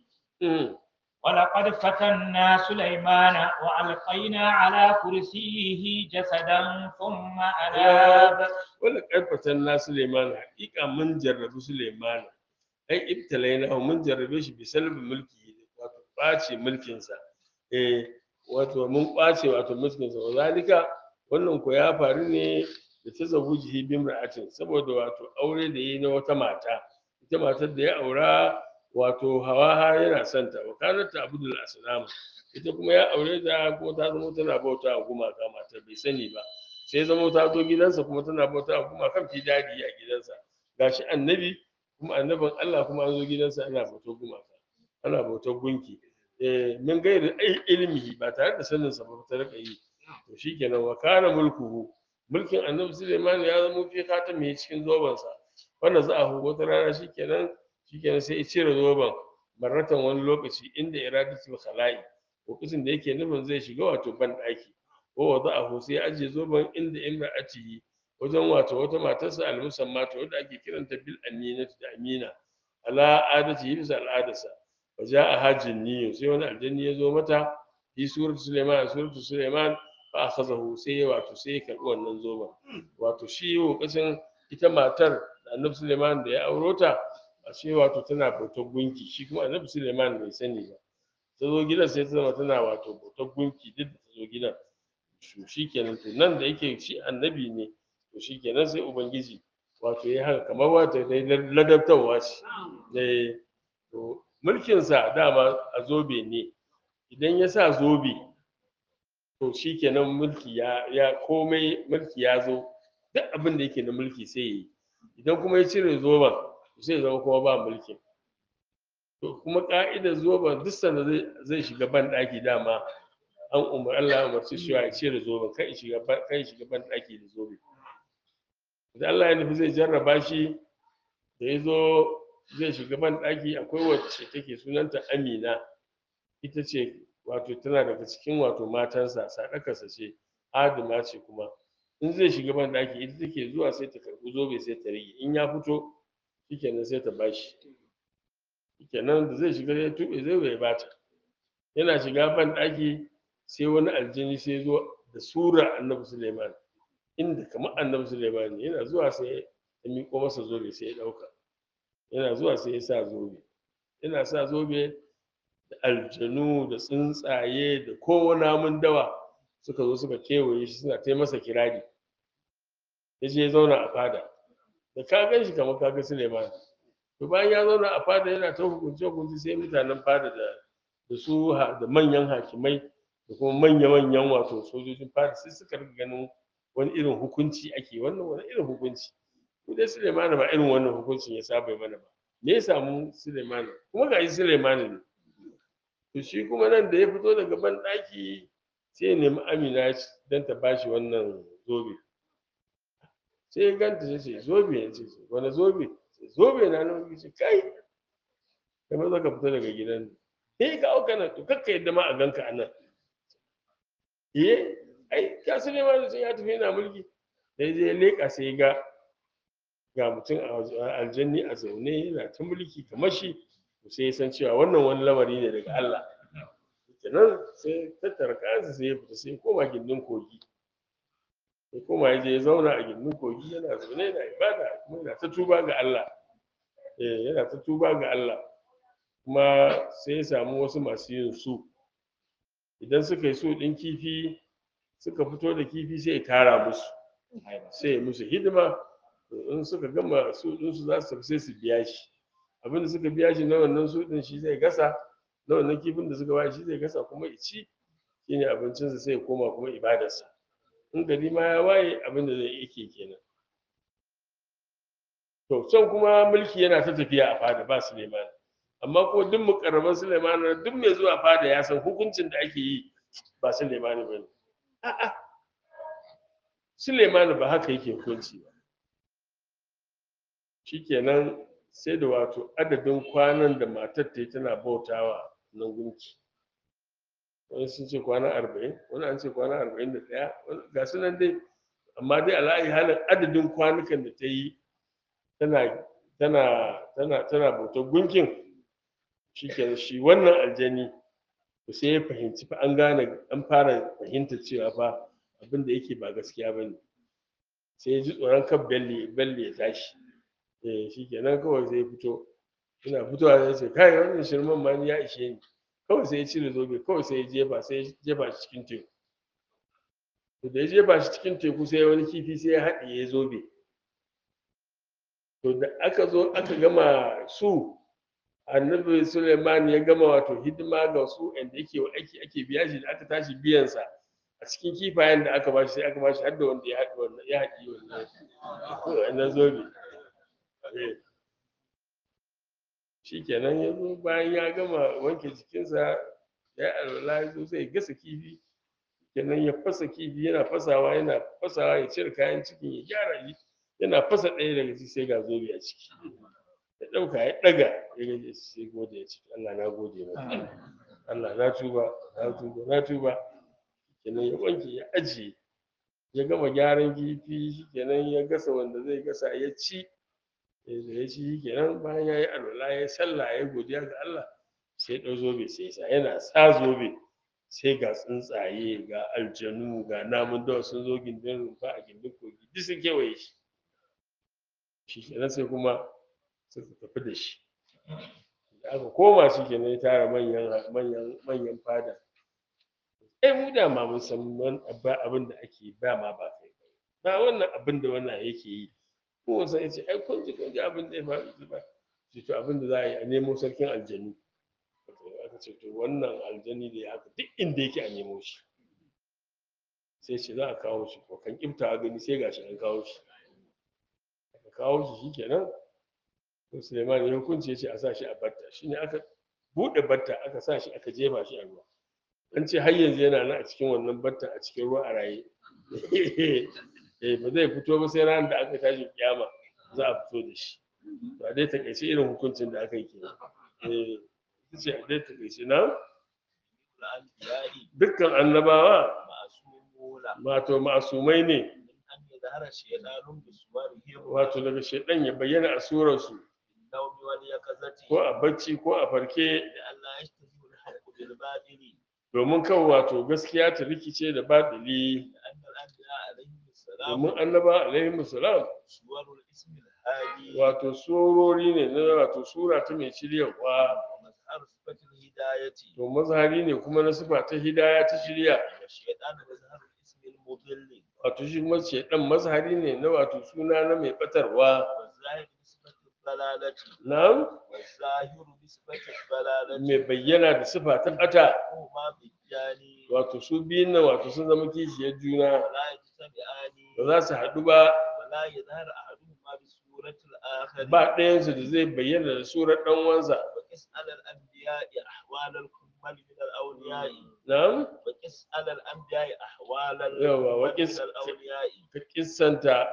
ولقد فتنا سليمان وألقينا على كرسيه جسدا ثم أناب wanda karfatan na Suleiman hakika mun jarrabi Suleiman ai ibtalaina mun jarrabe shi bi salbi mulki wato ɓace mulkinsa eh wato mun ɓace wato mulkinsa wa zalika wannan ko ya faru ne da ta zawujihi bi imra'atin saboda wato aure da yi na wata mata ita matar da ya aura wato hawaha yana santa wa kanat abdul asnam ita kuma ya aure ta kuma ta zama tana bauta a gumaka matar bai sani ba sai zama ta zo gidansa kuma tana bauta a gumakan fi dadi a gidansa gashi annabi kuma annabin Allah kuma an zo gidansa ana bautar gumaka ana bautar gunki eh min gairi ai ilimi ba tare da sanin sa ba ta rika yi to shikenan wa kana mulkuhu mulkin annabi Sulaiman ya zama fi katami cikin zobansa wanda za a hu wata rana shikenan shikenan sai ya cire zoben marratan wani lokaci inda iradatul khala'i lokacin da yake nufin zai shiga wato ban daki ko wada'ahu sai ya ajiye zoben inda imra'atihi wajen wato wata matarsa almusamma to wadda ake kiranta bil aminatu da amina ala adati bisa al'adarsa wa ja'a hajjin niyo sai wani aljanni ya zo mata fi suratu suleiman suratu suleiman fa akhazahu sai ya wato sai ya karbi wannan zoben wato shi lokacin ita matar da annabi suleiman da ya auro ta ashe wato tana bautar gunki shi kuma annabi suleiman bai sani ba ta zo gidan sai ta zama tana wato bautar gunki duk da ta zo gidan to shikenan to nan da yake shi annabi ne to shikenan sai ubangiji wato ya haka kamar wato dai ladabtarwa ce dai to mulkin sa dama a zobe ne idan ya sa zobe to shikenan mulki ya ya komai mulki ya zo duk abin da yake na mulki sai yi idan kuma ya cire zoben to sai ya zama kuma ba mulkin to kuma ka'idar zoben duk sanda zai zai shiga ban daki dama an umar Allah ya umarci shi ya cire zoben kai shiga ban kai shiga ban daki da zobe idan Allah ya nufi zai jarraba shi da ya zo zai shiga ban daki akwai wacce take sunanta Amina ita ce wato tana daga cikin wato matansa sadakarsa ce adama ce kuma in zai shiga ban daki ita take zuwa sai ta karbi zobe sai ta rige in ya fito shikenan sai ta bashi shikenan da zai shiga ya tuɓe zai bai bata yana shiga ban daki sai wani aljini sai zo da sura annabi suleiman inda kamar annabi suleiman ne yana zuwa sai ya miƙo masa zobe sai ya ɗauka yana zuwa sai ya sa zobe yana sa zobe da aljanu da tsuntsaye da kowane namun dawa suka zo suka kewaye shi suna ta masa kirari ya je ya zauna a fada da ka gan shi kamar ka ga suleiman to bayan ya zauna a fada yana ta hukunce hukunci sai mutanen fada da da su da manyan hakimai da kuma manya-manyan wato sojojin fada sai suka riga ganin wani irin hukunci ake wannan wani irin hukunci ko dai Suleimani ba irin wannan hukuncin ya saba mana ba me ya samu Suleimani kuma ga shi Suleimani ne to shi kuma nan da ya fito daga ban daki sai ya nemi Amina dan ta bashi wannan zobe sai ya ganta sai ce zobe ya ce wani zobe zobe na nan ce kai kamar zaka fita daga gidan eh ka auka nan to kakka yadda ma a ganka a nan eh ai ka sani ma sai ya tafi yana mulki sai zai leƙa sai ga ga mutum a aljanni a zaune yana ta mulki kamar shi to sai ya san cewa wannan wani lamari ne daga Allah kenan sai tattara kayansa sai ya fita sai ya koma gindin kogi ya koma ya je ya zauna a gindin kogi yana zaune yana ibada kuma yana ta tuba ga Allah eh yana ta tuba ga Allah kuma sai ya samu wasu masu yin su idan suka yi su ɗin kifi suka fito da kifi sai ya tara musu sai ya musu hidima to in suka gama su ɗinsu za su tafi sai su biya shi abin da suka biya shi na wannan su ɗin shi zai gasa na wannan kifin da suka ba shi zai gasa kuma ya ci shine abincinsa sai ya koma kuma ibadarsa in gari ma ya waye abin da zai yake kenan to can kuma mulki yana ta tafiya a fada ba Suleiman amma ko duk mukarraban Suleiman duk mai zuwa fada ya san hukuncin da ake yi ba Suleiman ba ne a'a Suleiman ba haka yake hukunci ba shikenan sai da wato adadin kwanan da matar ta yi tana bautawa nan gunki wani sun ce kwana arba'in wani an ce kwana arba'in da ɗaya ga su nan dai amma dai ala'ayi halin adadin kwanukan da ta yi tana tana tana tana bautar gunkin shi ke shi wannan aljani to sai ya fahimci fa an gane an fara fahimta cewa fa abin da yake ba gaskiya ba ne sai ya ji tsoron kan bello bello ya tashi eh shi kenan kawai sai ya fito ina fitowa sai ce kai wannan shirman ma ni ya ishe ni kawai sai ya cire zobe kawai sai ya jefa sai ya jefa shi cikin teku to da ya jefa shi cikin teku sai wani kifi sai ya haɗiye zobe to da aka zo aka gama su annabi suleiman ya gama wato hidima ga su inda yake wa aiki ake biya shi da aka tashi biyansa a cikin kifayen da aka bashi sai aka bashi har da wanda ya haɗi wannan ya haɗi wannan wannan zobe Eh. shikenan ya zo bayan ya gama wanke jikinsa ya yi alwala ya zo sai ya gasa kifi kenan ya fasa kifi yana fasawa yana fasawa ya cire kayan cikin ya gyara shi yana fasa ɗaya daga ciki sai ga zobe a ciki ya ɗauka ya ɗaga ya gaje sai gode ya ce Allah na gode maka Allah na tuba na tuba na tuba kenan ya wanke ya ajiye ya gama gyaran kifi kenan ya gasa wanda zai gasa ya ci ya da ya ci kenan bayan ya yi alwala ya sallah ya godiya ga Allah sai ya ɗau zobe sai ya sa yana sa zobe sai ga tsuntsaye ga aljanu ga namun dawa sun zo gindin rumfa a gindin kogi duk sun kewaye shi shi kenan sai kuma suka tafi da shi da aka koma shi kenan ya tara manyan manyan manyan fada eh mu da ma mun san man abba abin da ake ba ma ba kai ba wannan abin da wannan yake yi ko sai ya ce ai kun ji kun ji abin da ya faru ba ce to abin da za a yi a nemo sarkin aljanu aka ce to wannan aljani da ya haka duk inda yake a nemo shi sai ce za a kawo shi ko kan kifta gani sai gashi an kawo shi aka kawo shi shikenan to Suleiman ya hukunci ya ce a sa shi a batta shine aka buɗe batta aka sa shi aka jefa shi a ruwa an ce har yanzu yana nan a cikin wannan batta a cikin ruwa a raye eh ba zai fito ba sai ranar da aka tashi kiyama za a fito da shi ba dai takaice irin hukuncin da aka yi kenan eh ita ce a dai takaice na الأنبياء dukkan annabawa معصومون wato ma'asumai ne من أن يظهر الشيطان بصورهم wato daga shaidan ya bayyana a surarsu في النوم واليقظة ko a bacci ko a farke لئلا يشتبه الحق بالباطل domin kan wato gaskiya ta rikice da baɗili لأن الأنبياء عليهم السلام domin annaba alaihi salam صور الاسم الهادي wato surori ne na wato sura ta mai shiryarwa ومظهر صفة الهداية to mazhari ne kuma na sifa ta hidaya ta shirya والشيطان مظهر الاسم المضل wato shi kuma shaidan mazhari ne na wato suna na mai batarwa والظاهر بصفة الضلالة na والظاهر بصفة الضلالة mai bayyana da sifa ta ɓata هما بالجاني wato su biyun nan wato sun zama kishiyar juna ولا يجتمعان ba za su haɗu ba ولا يظهر أحدهما بصورة الآخر ba ɗayansu da zai bayyana da surar ɗan wansa وقس على الأنبياء أحوال الكمل من الأولياء na'am وقس على الأنبياء أحوال يوا، الكمل وقس- من الأولياء ka kissanta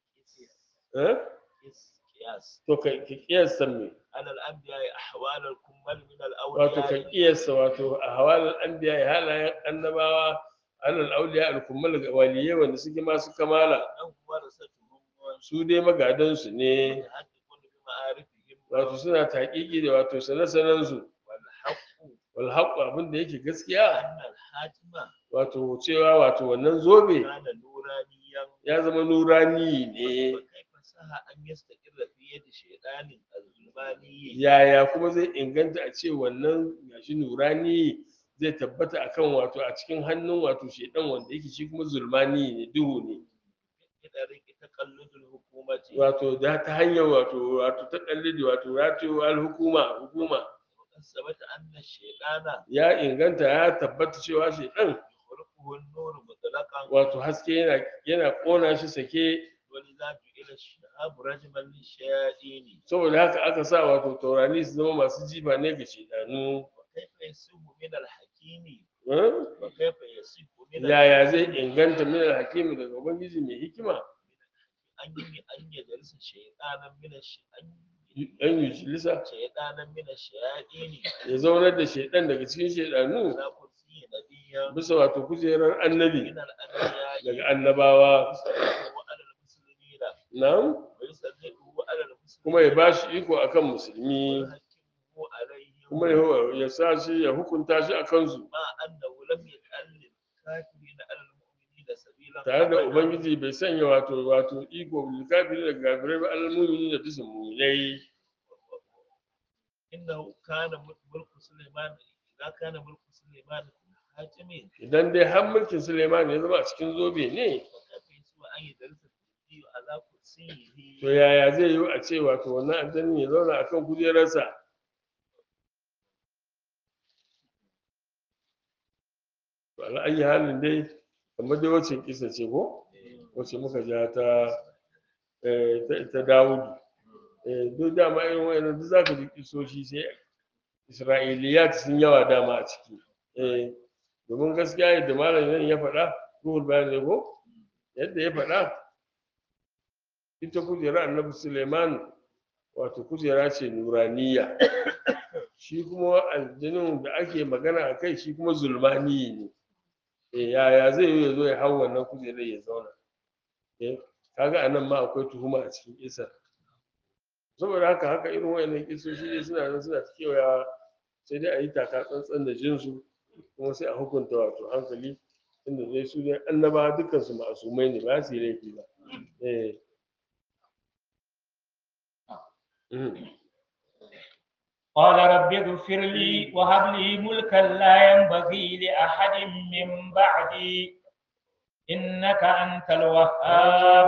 eh? قس قياس to ka ka kiyasta me على الأنبياء أحوال الكمل من wato ka الأولياء kiyasta wato a hawalar anbiya halayen annabawa alal auliya al kummal ga waliyai wanda suke masu kamala أنهم ورثتهم su dai magadan su ne يتحققون بمعارفهم wato suna taƙiƙi da wato sane-sanen su والحق wal haqqu abin da yake gaskiya أن الحاتم wato cewa wato wannan zobe كان نورانيا ya zama nurani ne وكيف صح أن يستقر في يد شيطان الظلماني yaya kuma zai inganta a ce wannan gashi nurani zai tabbata akan wato a cikin hannun wato shedan wanda yake shi kuma zulmani ne duhu ne بطريق تقلد الحكومة wato da ta hanyar wato wato ta kallidi wato wato al-hukuma hukuma وقد ثبت أن الشيطان ya inganta ya tabbata cewa shedan يخرقه النور مطلقا wato haske yana yana kona shi sake ولذا جعل الشهاب رجما للشياطين saboda haka aka sa wato taurari su zama masu jifa ne ga shedanu وكيف يسوء من الحكيم Eh? وكيف يسيء من yaya zai inganta min al-hakimi daga ubangiji mai hikima أن أن يجلس شيطانا من الش... أن dan yujilisa شيطانا من الشياطين ya zaunar da shaidan daga cikin shaidanu على كرسي نبيا bisa wato kujerar annabi من الأنبياء daga annabawa ويسلطه على المسلمين nan ويسلطه على المسلمين kuma ya ba shi iko akan musulmi ويحكمه عليهم kuma ya ya sa shi ya hukunta shi a kansu مع أنه لم يجعل للكافرين على المؤمنين سبيلا tare da أبداً. ubangiji bai sanya wato wato iko bil kafiri da kafirai ba alal mu'mini da bisan mu'minai إنه كان ملك سليمان إذا كان ملك سليمان في الحاكم idan dai har mulkin Suleiman ya zama a cikin zobe ne وكيف يسوى أن يدرس الكرسي على كرسيه to yaya zai yi a ce wato wannan aljannin ya zauna akan kujerarsa to ala ayi halin dai kamar dai wacce kisa ce ko wacce muka ja ta eh, ta, ta Dawudu eh, duk dama irin wayannan duk zaka ji kisoshi sai Isra'iliyat sun yawa dama a ciki eh, domin gaskiya yadda malam nan ya faɗa ruhul bayan ne ko yadda ya faɗa ita kujera annabi Suleiman wato kujera ce nuraniya shi kuma aljinin da ake magana a kai shi kuma zulmani ne e yaya zai yi ya zo ya hau wannan kujerar ya zauna eh kaga anan ma akwai tuhuma a cikin kisar saboda haka haka irin wayannan kisoshi ne suna nan suna ta kewayawa sai dai a yi taka tsantsan da jinsu kuma sai a hukunta wato hankali inda dai su dai annaba dukkan su ma'asumai ne ba su yi laifi ba eh Mhm. قال رب اغفر لي وهب لي ملكا لا ينبغي لأحد من بعدي إنك أنت الوهاب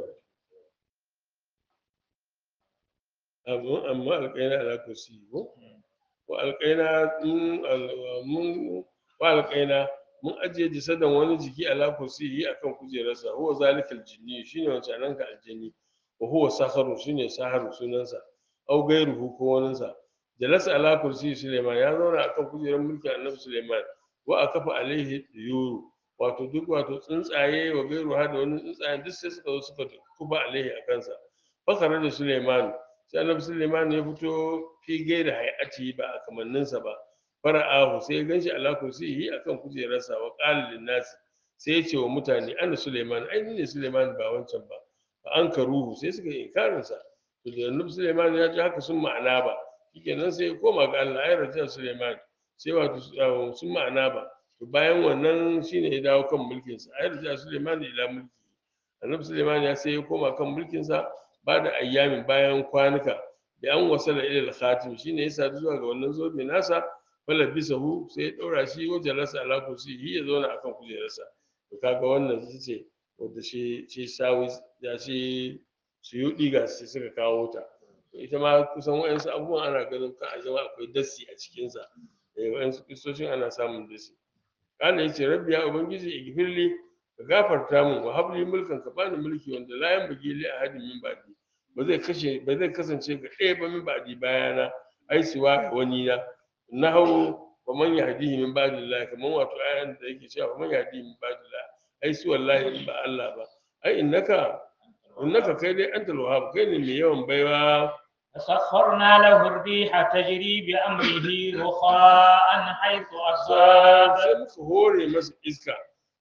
amma amma alƙaina ala kursi ko wa alƙaina mun al- mun wa alƙaina mun ajiye jisadan wani jiki ala kursi akan kujerarsa huwa zalikal jinni shine wancan nan ka aljanni wa huwa saharu shine saharu sunansa au gairuhu ko waninsa jalasa ala kursi suleiman ya zauna akan kujerar mulkin annabi suleiman wa akafa alaihi yuru wato duk wato tsuntsaye wa gairu ha da wani tsuntsaye duk sai suka zo suka kuba alaihi a kansa fakara da suleiman sai annabi suleiman ya fito fi gaira hayati ba a kamanninsa ba fara'ahu sai ya ganshi ala kursiyi akan kujerarsa wa qala lin nasi sai ya ce wa mutane ana suleiman ai ni ne suleiman ba wancan ba fa an karuhu sai suka yi inkarin sa to da annabi suleiman ya ji haka sun ma'ana ba shikenan sai ya koma ga Allah ai rajin suleiman sai wato uh, sun ma'ana ba to bayan wannan shine ya dawo kan mulkin sa ai rajin suleiman ila mulki annabi suleiman ya sai ya koma kan mulkin sa ba da ayyamin bayan kwanuka da an wasala ila al-khatim shine ya sadu zuwa ga wannan zobe nasa fala bisahu sai ya daura shi wajen rasa ala kursi ya zauna akan kujerarsa to kaga wannan ita ce wanda shi shi sawi ya shi suyudi ga shi suka kawo ta to ita ma kusan wayansu abubuwan ana ganin kan a zama akwai dasi a cikin sa eh wayansu kristocin ana samun dasi kana yace rabbi ya ubangiji igfirli ka gafarta min wa habli mulkan ka bani mulki wanda la yanbaghi li ahadin min ba'di ba zai kashe ba zai kasance ga ɗaya ba min ba'di bayana ai siwa ga wani na nahu wa man yahdihi min ba'dillah kaman wato ayan da yake cewa man yahdihi min ba'dillah ai su wallahi in ba Allah ba ai innaka innaka kai dai antal wahhab kai ne mai yawan baiwa فسخرنا له الريح تجري بأمره رخاء حيث أصاب sai muka hore masa iska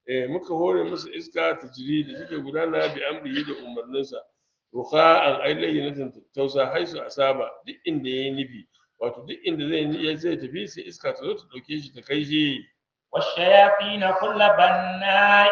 eh muka hore musu iska ta jiri da take gudana bi amrihi da umarninsa rukha'an ay layyinatan tausa haisu asaba duk inda yayi nufi wato duk inda zai ni zai tafi sai iska ta zo ta dauke shi ta kai shi والشياطين كل بناء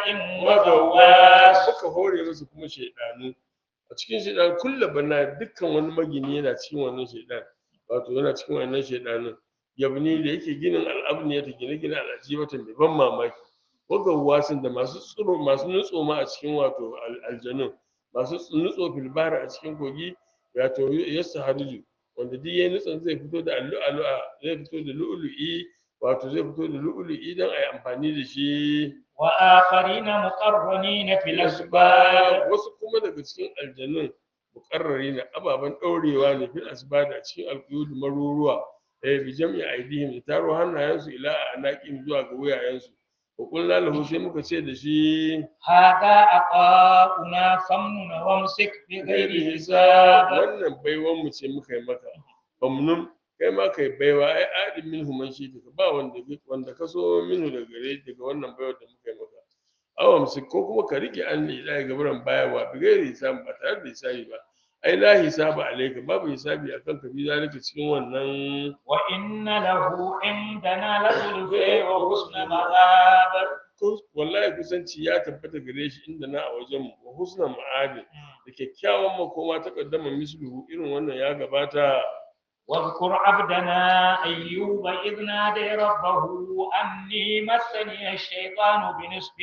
magawa وغواص muka hore musu kuma shaidanu a cikin shaidan kulla bana dukkan wani magini yana cikin wannan shaidan wato yana cikin wannan shaidanun yabni da yake ginin al'abniya ta gine-gine al'ajibatan mai ban mamaki wagawasin da masu tsiro masu nutso ma a cikin wato al- aljanun masu ts- nutso filbara a cikin kogi wato yasta haruju wanda duk yayin nutson zai fito da allu'a zai fito da lu'lu'i wato zai fito da lu'lu'i don a yi amfani da shi وآخرين مقرنين في الأسباب wasu kuma daga cikin aljanun mukarrari na ababen ɗaurewa ne fil asbad a cikin alƙuyud maruruwa eh bi jam'i aidihim da taro hannayensu ila anaqim zuwa ga wuyayensu wa qulna lahu sai muka ce da shi هذا عطاؤنا فامنن وامسك بغير حساب wannan baiwan mu ce muka yi maka famnun kai ma kai baiwa ai adin minhu man shi ka ba wanda wanda ka so minhu daga gare daga wannan baiwar da muka yi maka awam su ko kuma ka rike an ne ga gaburan bayawa bi gairi hisabi ba tare da hisabi ba ai la hisaba alayka babu hisabi akan ka bi zalika cikin wannan وإن له عندنا لزلفى وحسن مآب kus- wallahi kusanci ya tabbata gare shi inda na a wajen mu wa husna ma'adin da kyakkyawan makoma ta kaddama misluhu irin wannan ya gabata واذكر عبدنا أيوب إذ نادى ربه أني مسني الشيطان بنصب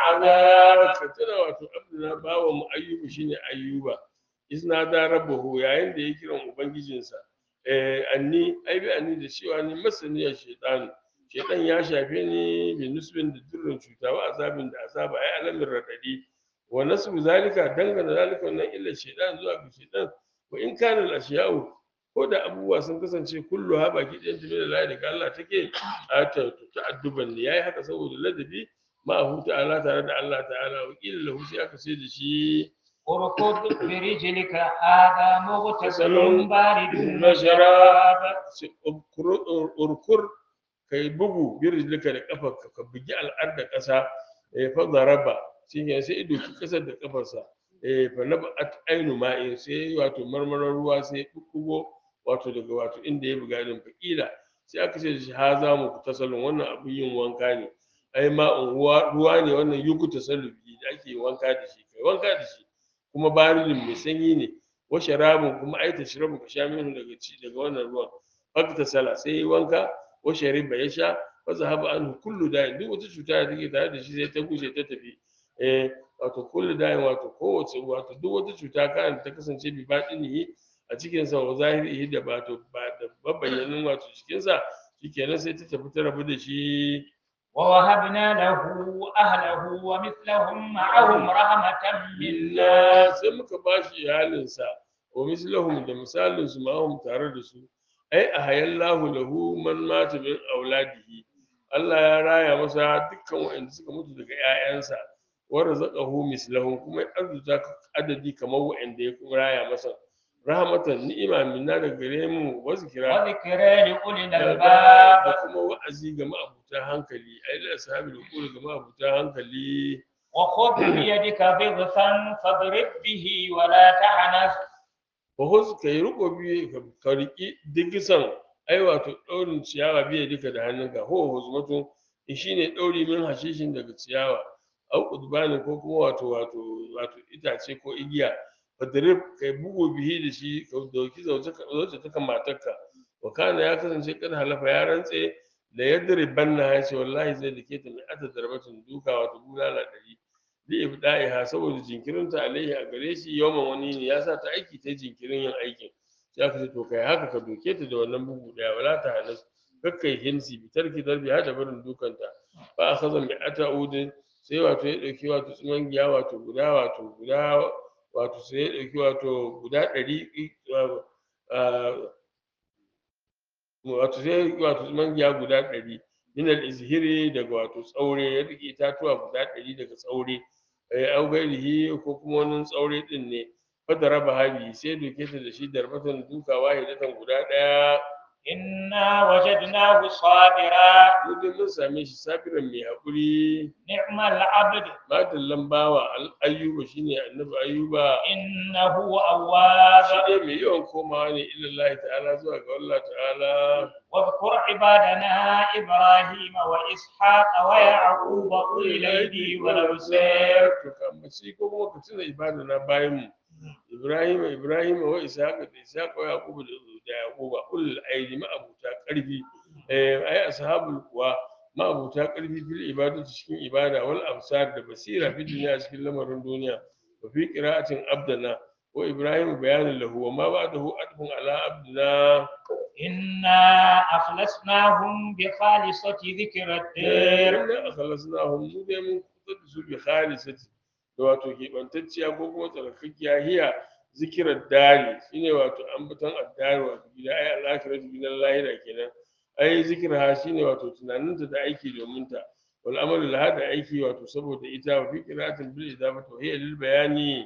وعذاب ka tuna wato abduna bawa mu ayyuba shine ayyuba izna da rabbahu yayin da ya kiran ubangijinsa eh anni ai bi anni da cewa ni masaniyar shaytan shaytan ya shafe ni bi nusbin da durrin cuta wa azabin da azaba ai alamin radadi wa nasbu zalika dangana zalika wannan illa shaytan zuwa ga shaytan wa in kana al ashiya'u ko da abubuwa sun kasance kullu ha baki ɗayan tafi da layi daga Allah take a ta ta'adduban ne yayi haka saboda ladabi ma hu ta'ala tare da Allah ta'ala wa qila lahu sai aka ce da shi اركض برجلك هذا مغتسل بارد مشراب. وشراب sai urkur- ur- urkur kai bugu bi rijlika da kafarka ka bugi al'adda ƙasa eh fa daraba shi ne sai ido ki kasar da kafarsa eh fa nabat ainu ma'in sai wato marmarar ruwa sai bubbugo wato daga wato inda ya buga din fakila sai aka ce da shi ha za mu tasalun wannan abin yin wanka ne ai ma'un ruwa ruwa ne wannan yuku tasallubi da ake wanka da shi kai wanka da shi kuma baridin mai sanyi ne wa sharabun kuma ai tashrabu ka sha minhu daga ci daga wannan ruwan fakta sala sai yi wanka wa shariba ya sha fa zahaba anhu kullu da'in duk wata cuta da take tare da shi sai ta gushe ta tafi eh wato kullu da'in wato kowace wato duk wata cuta kan ta kasance bi batinihi a cikin sa wa zahirihi da wato ba da babayyanin wato cikin sa shikenan sai ta tafi ta rabu da shi ووهبنا له أهله ومثلهم معهم رحمة منا illa sai muka ba shi iyalinsa wa mislahum da misalin su ma tare da su ai a hayallahu lahu man mata min auladihi Allah ya raya masa dukkan waɗanda suka mutu daga ƴaƴansa wa razaqahu mislahum kuma ya arzuta adadi kamar waɗanda ya kuma raya masa rahmatan ni'ima minna daga gare mu wa zikra وذكرى لأولي da الألباب kuma wa'azi ga ma'abuta hankali ai da ashabi da kula ga ma'abuta hankali وخذ بيدك ضغثا فاضرب به ولا تحنث Bahus ka yi riko biyu ka- ka riƙi digisan ai wato ɗaurin ciyawa biya duka da hannunka ho huzmatu shi ne ɗauri min hashishin daga ciyawa au udbani ko kuma wato wato wato itace ko igiya fadrib kai bugu bihi da shi ka dauki zauce ka zauce ta kan matarka wa kana ya kasance kan halafa ya rantse da yadribanna ya ce wallahi zai dake ta mai ata darbatun duka wato bulala ɗari li ibda'iha saboda jinkirinta alaihi a gare shi yawan wani ne ya sa ta aiki ta jinkirin yin aikin sai aka ce to kai haka ka doke ta da wannan bugu daya wala ta halas kakkai hinsi bi tarki darbi hada barin dukanta fa akhadha mi ata udin sai wato ya dauki wato tsuman giya wato guda wato guda wato sai ya dauki wato guda ɗari wato sai wato tsuman giya guda ɗari min al-izhiri daga wato tsaure ya rike itatuwa guda ɗari daga tsaure eh au gairihi ko kuma wani tsaure din ne fada raba habi sai doke ta da shi darbatan duka wahidatan guda ɗaya إنا وجدناه صابرا mu dai mun same shi sabiran mai haƙuri نعم العبد madallan bawa al- ayyuba shine annabi ayyuba إنه shi أواب dai mai yawan komawa ne ilallahi ta'ala zuwa ga Allah ta'ala واذكر عبادنا إبراهيم وإسحاق ويعقوب أولي الأيدي والأبصار to ka ambaci ko kuma ka tuna ibada na bayan mu Ibrahim Ibrahim wa Ishaq da Ishaq wa Yaqub da da Yaqub ulul aidi ma'abuta karfi eh ai ashabul kuwa ma'abuta karfi fil ibadati cikin ibada wal absar da basira fi duniya cikin lamarin duniya wa fi qira'atin abdana wa Ibrahim bayanin lahu wa ma ba'dahu adfun ala abdina إنا أخلصناهم بخالصة ذكر الدير inna akhlasnahum mu dai mun kusa da su bi khalisati da wato keɓantacciya ko kuma tsarkakkiya hiya zikirar dari shine wato ambaton addari wato gida ai al'akiratu gidan lahira kenan ai zikirha shine wato tunaninta da aiki domin ta wal amalu laha da aiki wato saboda ita wa fi qira'atin bil idafati wa hiya lil bayani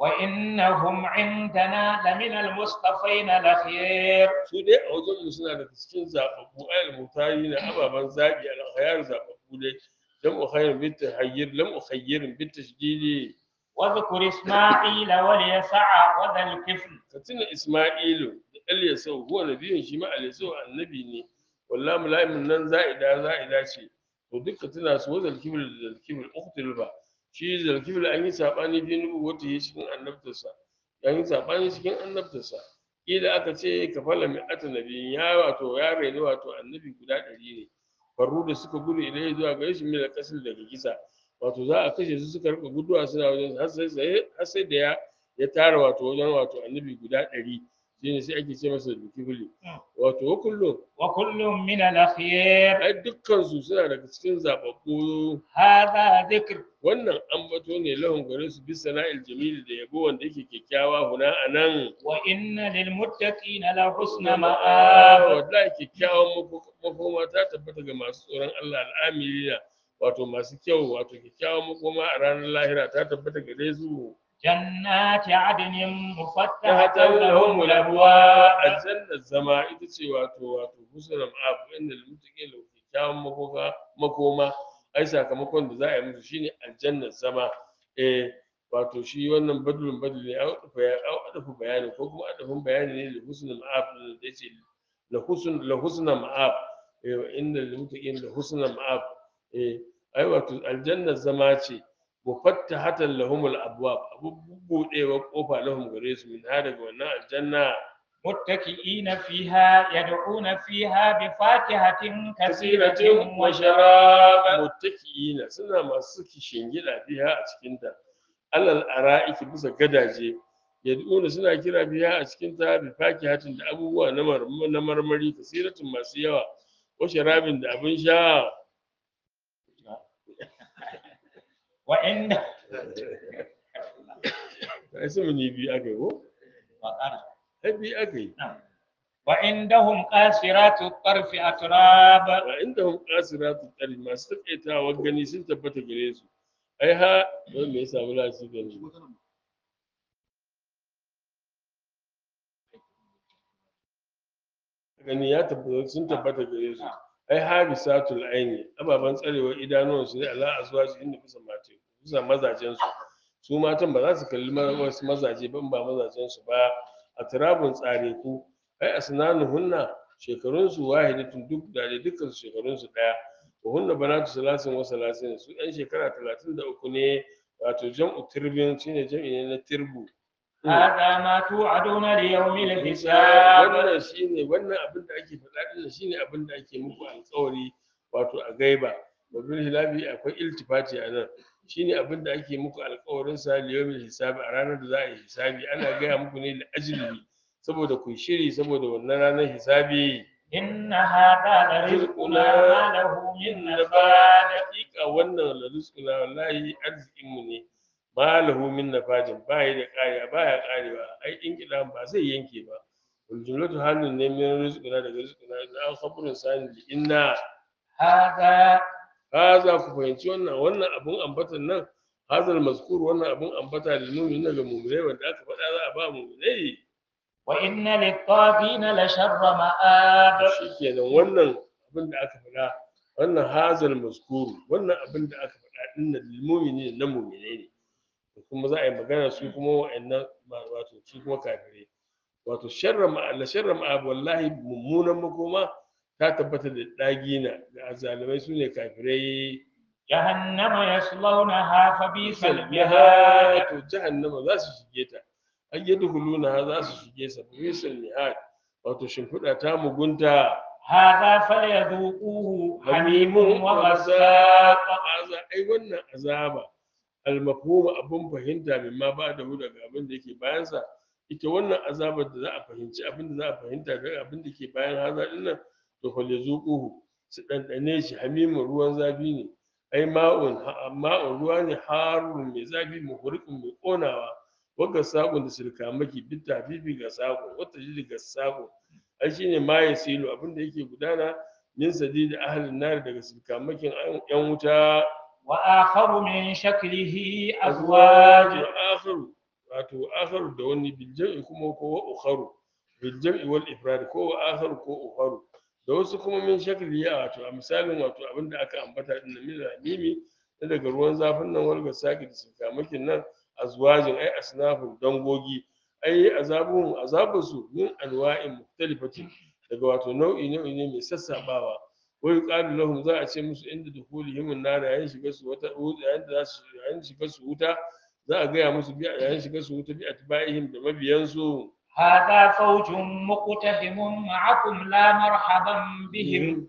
وإنهم عندنا لمن المصطفين الأخيار su dai a wajen mu suna daga cikin zababbu ayal mutari na ababen zabi al khayar zababbu dai lam ukhayyir bit tahayyir lam ukhayyir bit tashdidi واذكر إسماعيل واليسع وذا الكفل ka tuna Isma'ilu da Ilyasau huwa nabiyin shi ma Ilyasau annabi ne wallahi mulaimin nan za'ida za'ida ce to duka tuna su wa zalkibul da zalkibul uqtul ba shi zalkibul an yi sabani bi nubu wata yi cikin annabtarsa an yi sabani cikin annabtarsa kila aka ce ka fala mai ata nabiyin ya wato ya raini wato annabi guda ɗari ne farru da suka gudu ilai zuwa gare shi mila kasar daga kisa wato za a kashe su suka rika guduwa suna wajen har sai har sai da ya ya tara wato wajen wato annabi guda ɗari shine sai ake ce masa dukibili wato wa kullum وكل من الأخيار ai dukkan su suna daga cikin zababbu هذا ذكر wannan ambato ne lahun gare su bis sana'il jamil da yabo wanda yake kyakkyawa huna anan وإن للمتقين لحسن مآب wallahi kyakkyawan mako- makoma ta tabbata ga masu tsoron Allah al'amilina wato masu kyau wato kyakkyawan makoma a ranar lahira ta tabbata gare su جنات عدن ta مفتحة hatar لهم lahum الأبواب aljannar zama ita ce wato wato husnul ma'ab inda mutuke da kyakkyawan makoma makoma ai sakamakon da za a yi musu shine aljannar zama eh wato shi wannan badlun badl ne au adafu bayani ko kuma adafin bayani ne da husnul ma'ab da yace la husn la husna ma'ab eh inda mutuke da husnul ma'ab eh ai wato aljannar zama ce mufattahatan lahumul abwab abu budewa kofa lahum gare su min ha daga wannan aljanna متكئين فيها يدعون فيها بفاكهة كثيرة kasiratin wa وشراب sharab muttaqiina suna masu kishingida biya a cikin ta alal ara'iki bisa gadaje yad'una suna kira biya a cikin ta bi fakihatin da abubuwa na mar- na marmari kasiratin masu yawa wa sharabin da abin sha وإن ai su ne biyu aka yi ko ai biyu aka yi وعندهم قاصرات الطرف أتراب wa inda hum qasiratu tari masu takaitawa gani sun tabbata gare su ai ha don me yasa bula su gani gani ya tabbata sun tabbata gare su ai habisatul aini ababan tsarewar idanuwan su ne ala azwaji inda bisa mace bisa mazajen su su matan ba za su kalli ma- wasu mazaje ban ba mazajen su ba a turabun tsare ku ai asnanuhunna shekarun su wahidatun duk da dai dukkan su shekarun su daya wa hunna banatu salasin wa salasin su ɗan shekara talatin da uku ne wato jam'u tirbin shine jam'i ne na tirbu هذا ما توعدون ليوم الحساب wannan shine wannan abin da ake faɗa din shine abin da ake muku alƙawari wato a gaiba wa bil hilabi akwai iltifati a nan shine abin da ake muku alƙawarin sa liyawmil hisabi a ranar da za a yi hisabi ana gaya muku ne da ajli saboda ku shiri saboda wannan ranar hisabi إن هذا لرزقنا ما له من نفاد hakika wannan la rizquna wallahi arzikin mu ne ma lahu min nafadin ba yi da ƙariya ba ya ƙarewa ai in kidan ba zai yanke ba wal jumlatu halin ne min rizquna daga rizquna na an khabrun sani li inna هذا haza ku fahimci wannan wannan abun ambatan nan hazal mazkur wannan abun ambata da nuni na ga mu'minai wanda aka faɗa za a ba mu'minai وإن للطاغين لشر مآب shikenan wannan abin da aka faɗa wannan hazal maskuru wannan abin da aka faɗa dinnan lilmumini na mumine ne kuma za a yi magana su kuma wa'annan ma- wato su kuma kafirai wato sharra ma la sharra ma wallahi mummunan makoma ta tabbata da dagina ga azalimai su ne kafirai جهنم يصلونها فبئس المهاد المهاد to jahannama za su shige ta an yadkhuluna za su shige sa bisal mihad wato shimfiɗa ta mugunta هذا فليذوقوه حميم hamimun وغساق haza ai wannan azaba almafhum abun fahimta min ma ba da daga abin da yake bayan sa ita wannan azabar da za a fahimci abin da za a fahimta daga abin da ke bayan haza din nan to fa yazuquhu su dandane shi hamimun ruwan zafi ne ai ma'un ha- ma'un ruwa ne harun mai zafi muhriqun mai konawa wagga sakon da sirkamaki bitta fifi ga sako wata jiri ga sako ai shine ma yasilu abin da yake gudana min sadidi ahlin nar daga sirkamakin yan wuta وآخر من شكله أزواج akharu wato akharu da wani bil jam'i kuma ko wa ukharu bil jam'i wal ifrad ko wa akharu ko ukharu da wasu kuma min shakli ya wato a misalin wato abinda aka ambata din nan min ramimi na daga ruwan zafin nan walga saki da sirkamakin nan azwajin ai asnafun dangogi ai azabun azabusu min anwa'in mukhtalifatin daga wato nau'i nau'i ne mai sassabawa wa yuqalu lahum za a ce musu inda dukhulihim an-nar yayin shiga su wata yayin da za su yayin shiga su wuta za a gaya musu bi yayin shiga su wuta bi atba'ihim da mabiyansu هذا فوج مقتحم معكم لا مرحبا بهم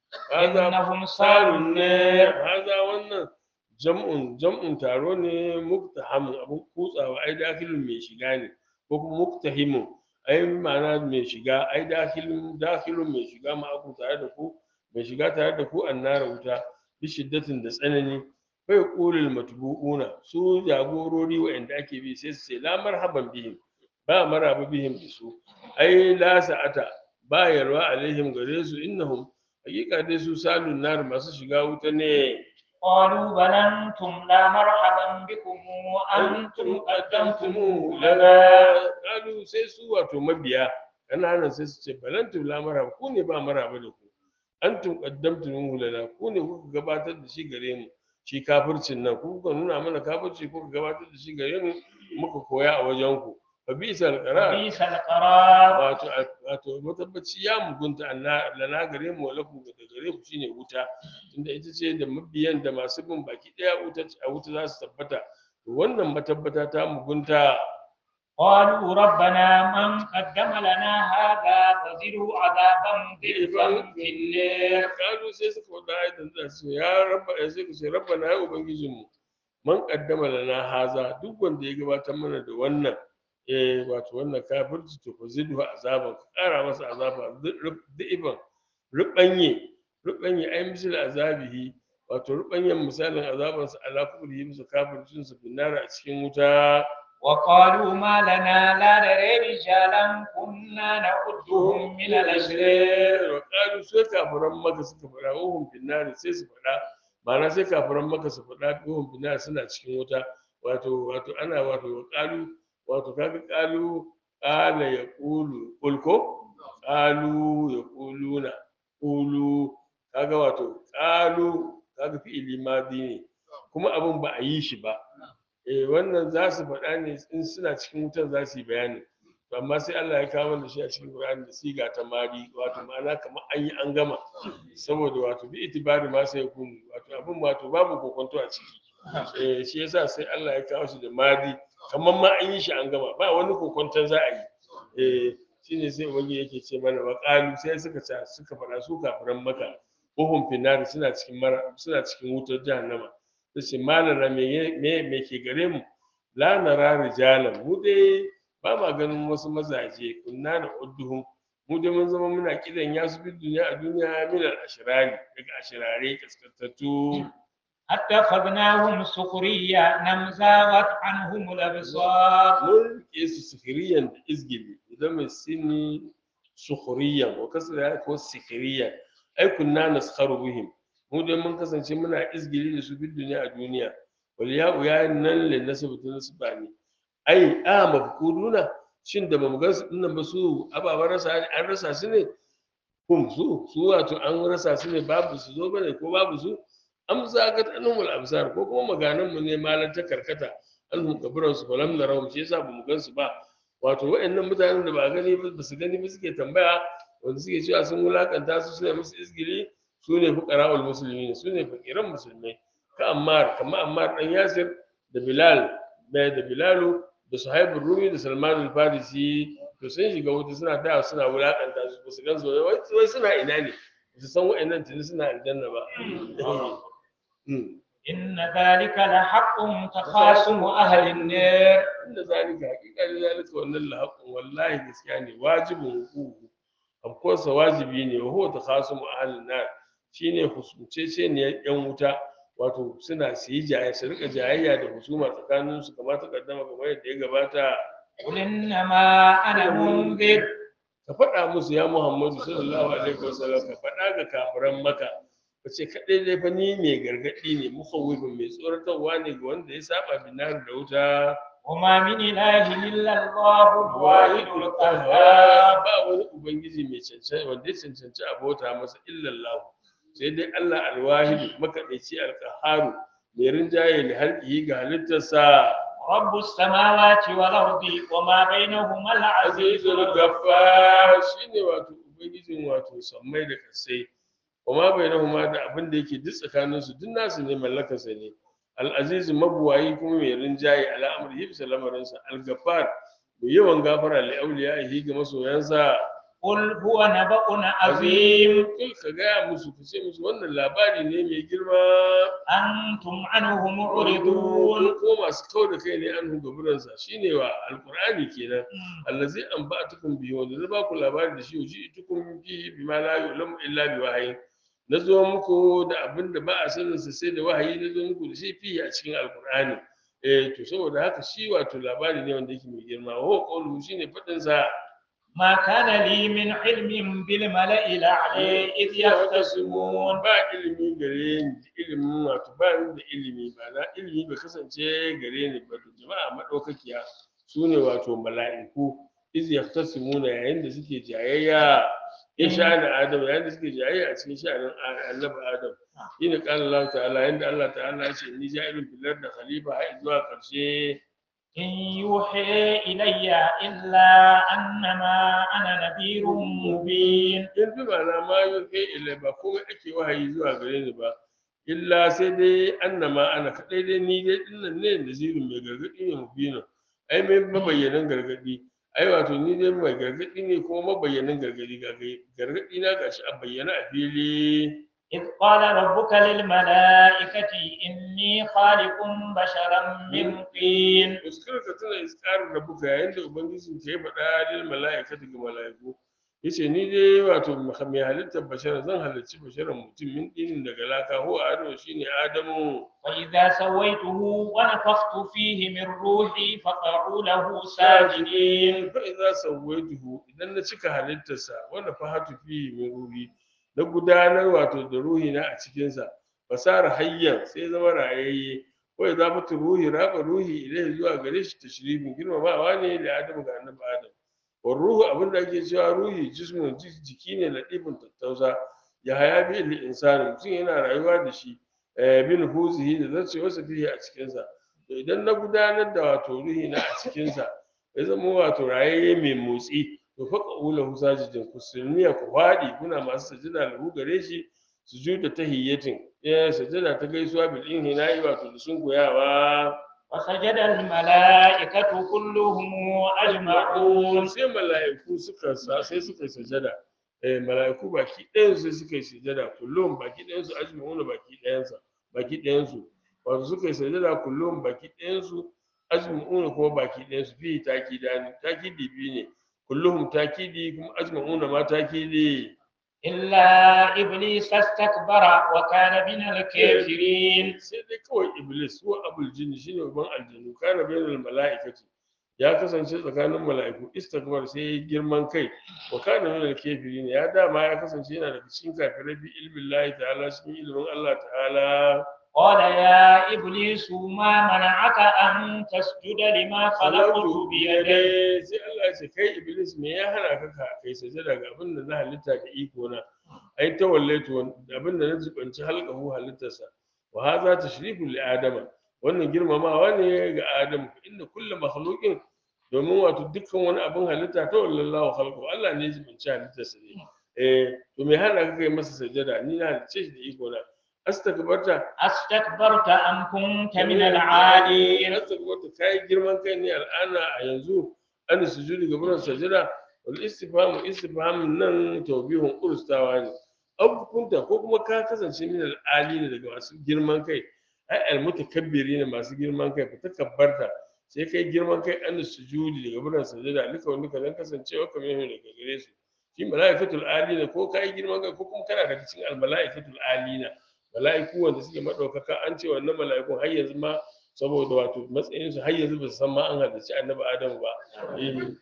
هذا إنهم صالوا النار haza wannan jam'un jam'un taro ne muktahamun abun kutsawa ai dakilun mai shiga ne ko kuma muktahimun ai ma'ana mai shiga ai dakilun dakilun mai shiga ma aku tare da ku mai shiga tare da ku annara wuta bi shiddatin da tsanani bai qulul matbu'una su jagorori wa'anda ake bi sai su ce la marhaban bihim ba maraba bihim da su ai la sa'ata ba yarwa alaihim gare su innahum hakika dai su salun nar masu shiga wuta ne قالوا بل أنتم لا مرحبا بكم وأنتم قدمتموه لنا lana kalu sai su wato mabiya kananan sai su ce balantu la marhaba ku ne ba marhaba da ku antum qaddamtumuhu lana ku ne kuka gabatar da shi gare mu shi kafircin nan ku kuka nuna mana kafirci kuka gabatar da shi gare mu muka koya a wajen ku fa bisal qarar بئس القرار wato wato matabbaci ya mugunta anna lana gare mu wala ku da gare ku shine wuta tunda ita ce da mabiyan da masu bin baki daya wuta a wuta za su tabbata to wannan matabbata ta mugunta قالوا ربنا من قدم لنا هذا فزده عذابا ضعفا في النار kalu sai suka wada ayatin da su ya rabba ya sai ku ce rabbana ya ubangijinmu man qaddama lana haza duk wanda ya gabatar mana da wannan eh wato wannan kafirci to fa zidhu azaban ka kara masa azaba dhi'ban rubanye rubanye ai misal azabihi wato rubanyen misalin azabansa ala kufrihi musu kafircin su binnara a cikin wuta وقالوا ما لنا لا نرى رجالا كنا نعدهم من الأشرار wa qalu sai kafiran maka suka faɗa uhum binnari sai su faɗa ma'ana sai kafiran maka su faɗa uhum binnari suna cikin wuta wato wato ana wato wa qalu wato kaga qalu qala yaqulu qul ko qalu yaquluna qulu kaga wato qalu kaga fi'ili madi ne kuma abin ba a yi shi ba eh wannan za su faɗa ne in suna cikin wutan za su yi bayani to amma sai Allah ya kawo da shi a cikin Qur'ani da siga ta mari wato ma'ana kamar an yi an gama saboda wato bi itibari ma sai kun wato abin wato babu kokonto a ciki eh shi yasa sai Allah ya kawo shi da mari kamar ma an yi shi an gama ba wani kokonton za a yi eh shine sai wani yake ce mana wa qalu sai suka ce suka faɗa su kafiran maka uhum finnar suna cikin mara suna cikin wutar jahannama sai malana me me me ke gare mu la nara rijalan mu dai ba ma ganin wasu mazaje kunna da udduhum mu dai mun zama muna kidan ya su bin duniya a duniya min al ashrari daga ashirare kaskantattu اتخذناهم سخريا نمزاغت عنهم الأبصار mun ke su sukiriyan da izgili idan mai sini sukuriyan wa kasra ko sikiriyan ai kunna naskharu bihim mu dai mun kasance muna izgili da su bin duniya a duniya wal ya'u ya nan le nasabu nasbani ai a mafkuduna shin da bamu gansu dinnan ba su ababen rasa an rasa su ne kum su su wato an rasa su ne babu su zo bane ko babu su am zagat anhumul absar ko kuma maganan mu ne malan ta karkata anhum kabiran su falam narawum shi yasa bamu gansu ba wato waɗannan mutanen da ba gani ba ba su gani ba suke tambaya wanda suke cewa sun wulakanta su suna musu izgili su ne fuqara'ul muslimin su ne fakiran musulmai ka ammar kamar ammar dan yasir da bilal da da bilalu da suhaibul rumi da salman al-farisi to sun shiga wuta suna da suna wulakanta su ba su gan su wai wai suna ina ne ba su san wa'annan tuni suna aljanna ba Mm. إن ذلك لحق تخاصم أهل النار inda zalika hakika da zalika wannan lahaqqun wallahi gaskiya ne wajibin hukuku of course wajibi ne wa huwa takhasum ahlin nar shine husuncece ne yan wuta wato suna su yi jayayya su rika jayayya da husuma tsakanin su kamar ta kaddama kamar yadda ya gabata قل إنما أنا منذر ka faɗa musu ya Muhammadu sallallahu alaihi wasallam ka faɗa ga kafiran maka ka ce kaɗai dai fa ni mai gargaɗi ne mukhawwifin mai tsoratarwa ne ga wanda ya saba binar da wuta وما من إله إلا الله الواحد القهار ba wani ubangiji mai cancanci wanda ya cancanci abota masa illallahu sai dai Allah alwahidu makaɗaici alƙaharu mai rinjaye da halƙihi ga halittarsa رب السماوات والأرض وما بينهما العزيز azizul الغفور gaffar shine wato ubangijin wato sammai da kasai kuma bainahuma da abin da yake duk tsakanin su duk nasu ne mallakarsa ne al-aziz mabuwayi kuma mai rinjaye al'amri hibsa lamarinsa al-gaffar mai yawan gafara li auliya'ihi ga masoyansa قل هو نبأ عظيم kai ka gaya musu ka ce musu wannan labari ne mai girma أنتم عنه معرضون ko masu kau da kai ne an gaburansa shine wa alqur'ani kenan allazi an ba'atukum bihi wanda zai ba ku labari da shi uji tukum bihi bima la yu'lamu illa bi wahyi na zo muku da abin da ba a sanin sa sai da wahayi na zo muku da shi fihi a cikin alqur'ani eh to saboda haka shi wato labari ne wanda yake mai girma wa qawluhu shine fadin sa ما كان لي من علم بالملأ الأعلى إذ يختصمون ba ilimi gare ni ilimin wato ba ni da ilimi ba na ilimi bai kasance gare ni ba to jama'a madaukakiya su ne wato mala'iku iz yahtasimuna yayin da suke jayayya in sha'anin adam yayin da suke jayayya a cikin sha'anin annabi adam shine qala Allah ta'ala yanda Allah ta'ala ya ce ni ja'ilun fil ardi khalifa har zuwa karshe إن يوحي إلي إلا أنما أنا نذير مبين in bi ma'ana ma yuhe ilai ba komai ake wahayi zuwa gare ni ba illa sai dai annama ana kadai dai ni dai dinnan ne nazirin mai gargadi ne mubina ai mai mabayyanin gargadi ai wato ni dai mai gargadi ne kuma mabayyanin gargadi ga gargadi na gashi a bayyana a fili إذ قال ربك للملائكة إني خالق بشرا من طين uskar ka tuna iskarar da buka yayin da ubangijin ka ya faɗa lil mala'ikati ga mala'iku yace ni dai wato mai halittar bashara zan halarci basharan mutum min dinin daga laka ko adamu shine adamu وإذا سويته ونفخت فيه من روحي فقعوا له ساجدين fa idza sawaituhu idan na cika halittarsa wanda fahatu fi min ruhi na gudanar wato da ruhi na a cikin sa fasara hayyan sai zama rayayye ko idza fatu ruhi raba ruhi ilai zuwa gare shi tashrifin girmamawa ne da adamu ga annabi adam wa ruhu abin da ake cewa ruhi jismun jiki ne latifin tattausa ya haya bi lil insani mutum yana rayuwa da shi eh, bin huzihi da zace wasa fihi a cikin sa to idan na gudanar da wato ruhi na a cikin sa ya zama wato rayayye mai motsi to fa qawluhu sajidin kusulmiya ku wadi kuna masu sajida lahu gare shi sujuda tahiyyatin eh sajada ta gaisuwa bil inhina'i wato da sun goyawa وسجد الملائكة كلهم أجمعون sai mala'iku suka sa sai suka yi sajada eh mala'iku baki ɗayan sai suka yi sajada kullum baki ɗayan su ajma'una baki ɗayan sa baki ɗayan su wato suka yi sajada kullum baki ɗayan su ajma'una kuma baki ɗayan su fi takidani takidi biyu ne kulluhum takidi kuma ajma'una ma takidi إلا إبليس استكبر وكان من الكافرين sai dai kawai iblis ko abul jinni shine uban aljanu kana bainal mala'ikati ya kasance tsakanin mala'iku istakbar sai ya girman kai wa kana min al-kafirin ya dama ya kasance yana daga cikin kafirai bi ilmin Allah ta'ala cikin ilmin Allah ta'ala قال يا إبليس ما منعك أن تسجد لما خلقت بيدي biyadai sai Allah ya ce kai iblis me ya hana ka ka kai sajada ga abin da na halitta da iko na ai ta wallaitu abin da na jibanci halqahu halittarsa wa hadha tashrifu li adama wannan girmamawa ne ga adam inda kullu makhluqin domin wato dukkan wani abin halitta ta wallallahu khalqu Allah ne ya jibanci halittarsa ne eh to me hana ka kai masa sajada ni na halicce shi da iko na astakbarta أستكبرت أم كنت من العالين astakbarta kai girman kai ne al'ana a yanzu an sujudi ga buran sajada wal istifhamu istifhamun nan tawbihun urstawa ne abu kunta ko kuma ka kasance min al'ali ne daga masu girman kai ai al mutakabbiri ne masu girman kai fa takabbarta sai kai girman kai an sujudi daga buran sajada lika wani ka dan kasancewa kamar yin daga gare su shi malaikatul alina ko kai girman kai ko kuma kana daga cikin al malaikatul alina mala'iku wanda suke madaukaka an ce wannan mala'ikun har yanzu ma saboda wato matsayin su har yanzu ba su san ma an halarci annabi adamu ba eh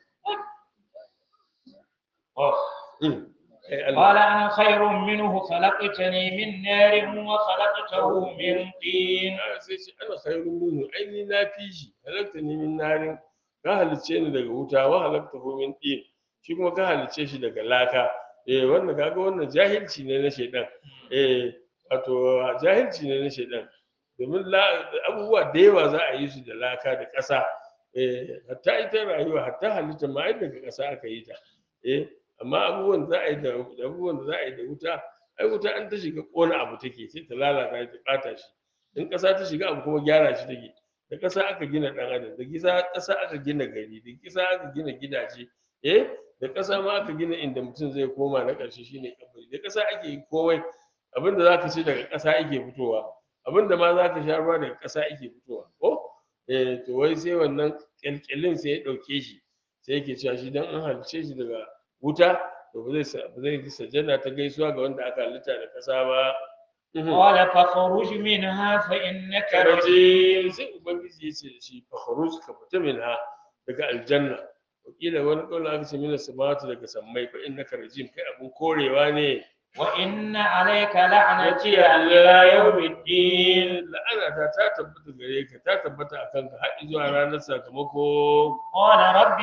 mm. Eh, Allah. قال أنا خير منه خلقتني من نار وخلقته من طين Ah, sai ce ana khairun minhu ai ni na fi shi halakta ni min narin ka halicce ni daga wuta wa halakta hu min din shi kuma ka halicce shi daga laka eh wannan kaga wannan jahilci ne na shedan eh wato jahilci ne na shedan domin la- abubuwa da yawa za a yi su da laka da ƙasa eh hatta ita rayuwa hatta halitta ma ai daga ƙasa aka yi ta eh amma abubuwan za a yi da da abubuwan da za a yi da wuta ai wuta an ta shiga ƙona abu take sai ta lalata ta ɓata shi in ƙasa ta shiga abu kuma gyara shi take da ƙasa aka gina ɗan adam da gisa ƙasa aka gina gari da ƙasa aka gina gidaje eh da ƙasa ma aka gina inda mutum zai koma na ƙarshe shine kabari da ƙasa ake yi komai abin da zaka ci daga ƙasa ake fitowa abin da ma zaka sha ruwa daga ƙasa ake fitowa ko eh to wai sai wannan ƙyalƙyalin sai ya ɗauke shi sai yake cewa shi dan an halice shi daga wuta to ba zai sa- ba zai yi sajjada ta gaisuwa ga wanda aka halitta da ƙasa ba Mhm. قال فاخرج منها فإنك karaje رجيم sai ubangiji ya ce da shi fakharuj ka fita minha daga aljanna wakila wani kaula aka ce mina samawati daga sammai fa innaka rajim kai abun korewa ne وإن عليك لعنتي إلى يوم الدين la'ana ta ta tabbata gare ka ta tabbata a kanka har zuwa ranar sakamako قال رب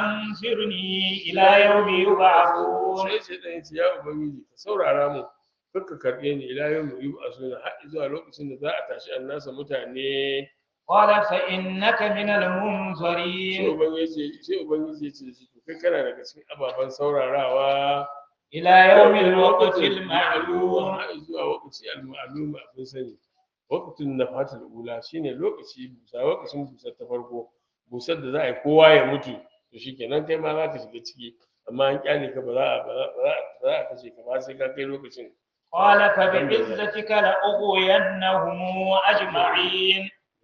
فأنظرني إلى يوم يبعثون sai sai dan ya ubangiji ka saurara mu kakka karɓe ni ila yau mu yi a suna har zuwa lokacin da za a tashi annasa mutane قال فإنك من sai المنظرين ubangiji sai ubangiji ya ce da shi to kai kana daga cikin ababen saurarawa إلى يوم الوقت المعلوم har zuwa lokaci al-ma'lum abin sani waqtun nafatul ula shine lokaci busa lokacin busar ta farko busar da za a yi kowa ya mutu to shikenan kai ma za ka shiga ciki amma an kyale ka ba za a ba za a ba za a kashe ka ba sai ka kai lokacin قال فبعزتك لأغوينهم أجمعين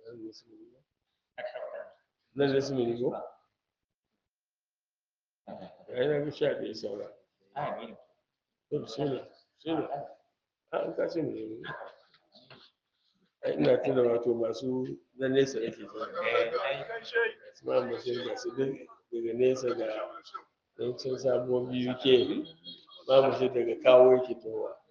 nan da su ne ko ya yi ga sha ɗaya saura to bismillah bismillah a an kace mu ne ai ina tuna wato masu na nesa yake tuna ma mutum ga su duk daga nesa ga yancin sabuwar biyu ke ma mutum daga kawo yake towa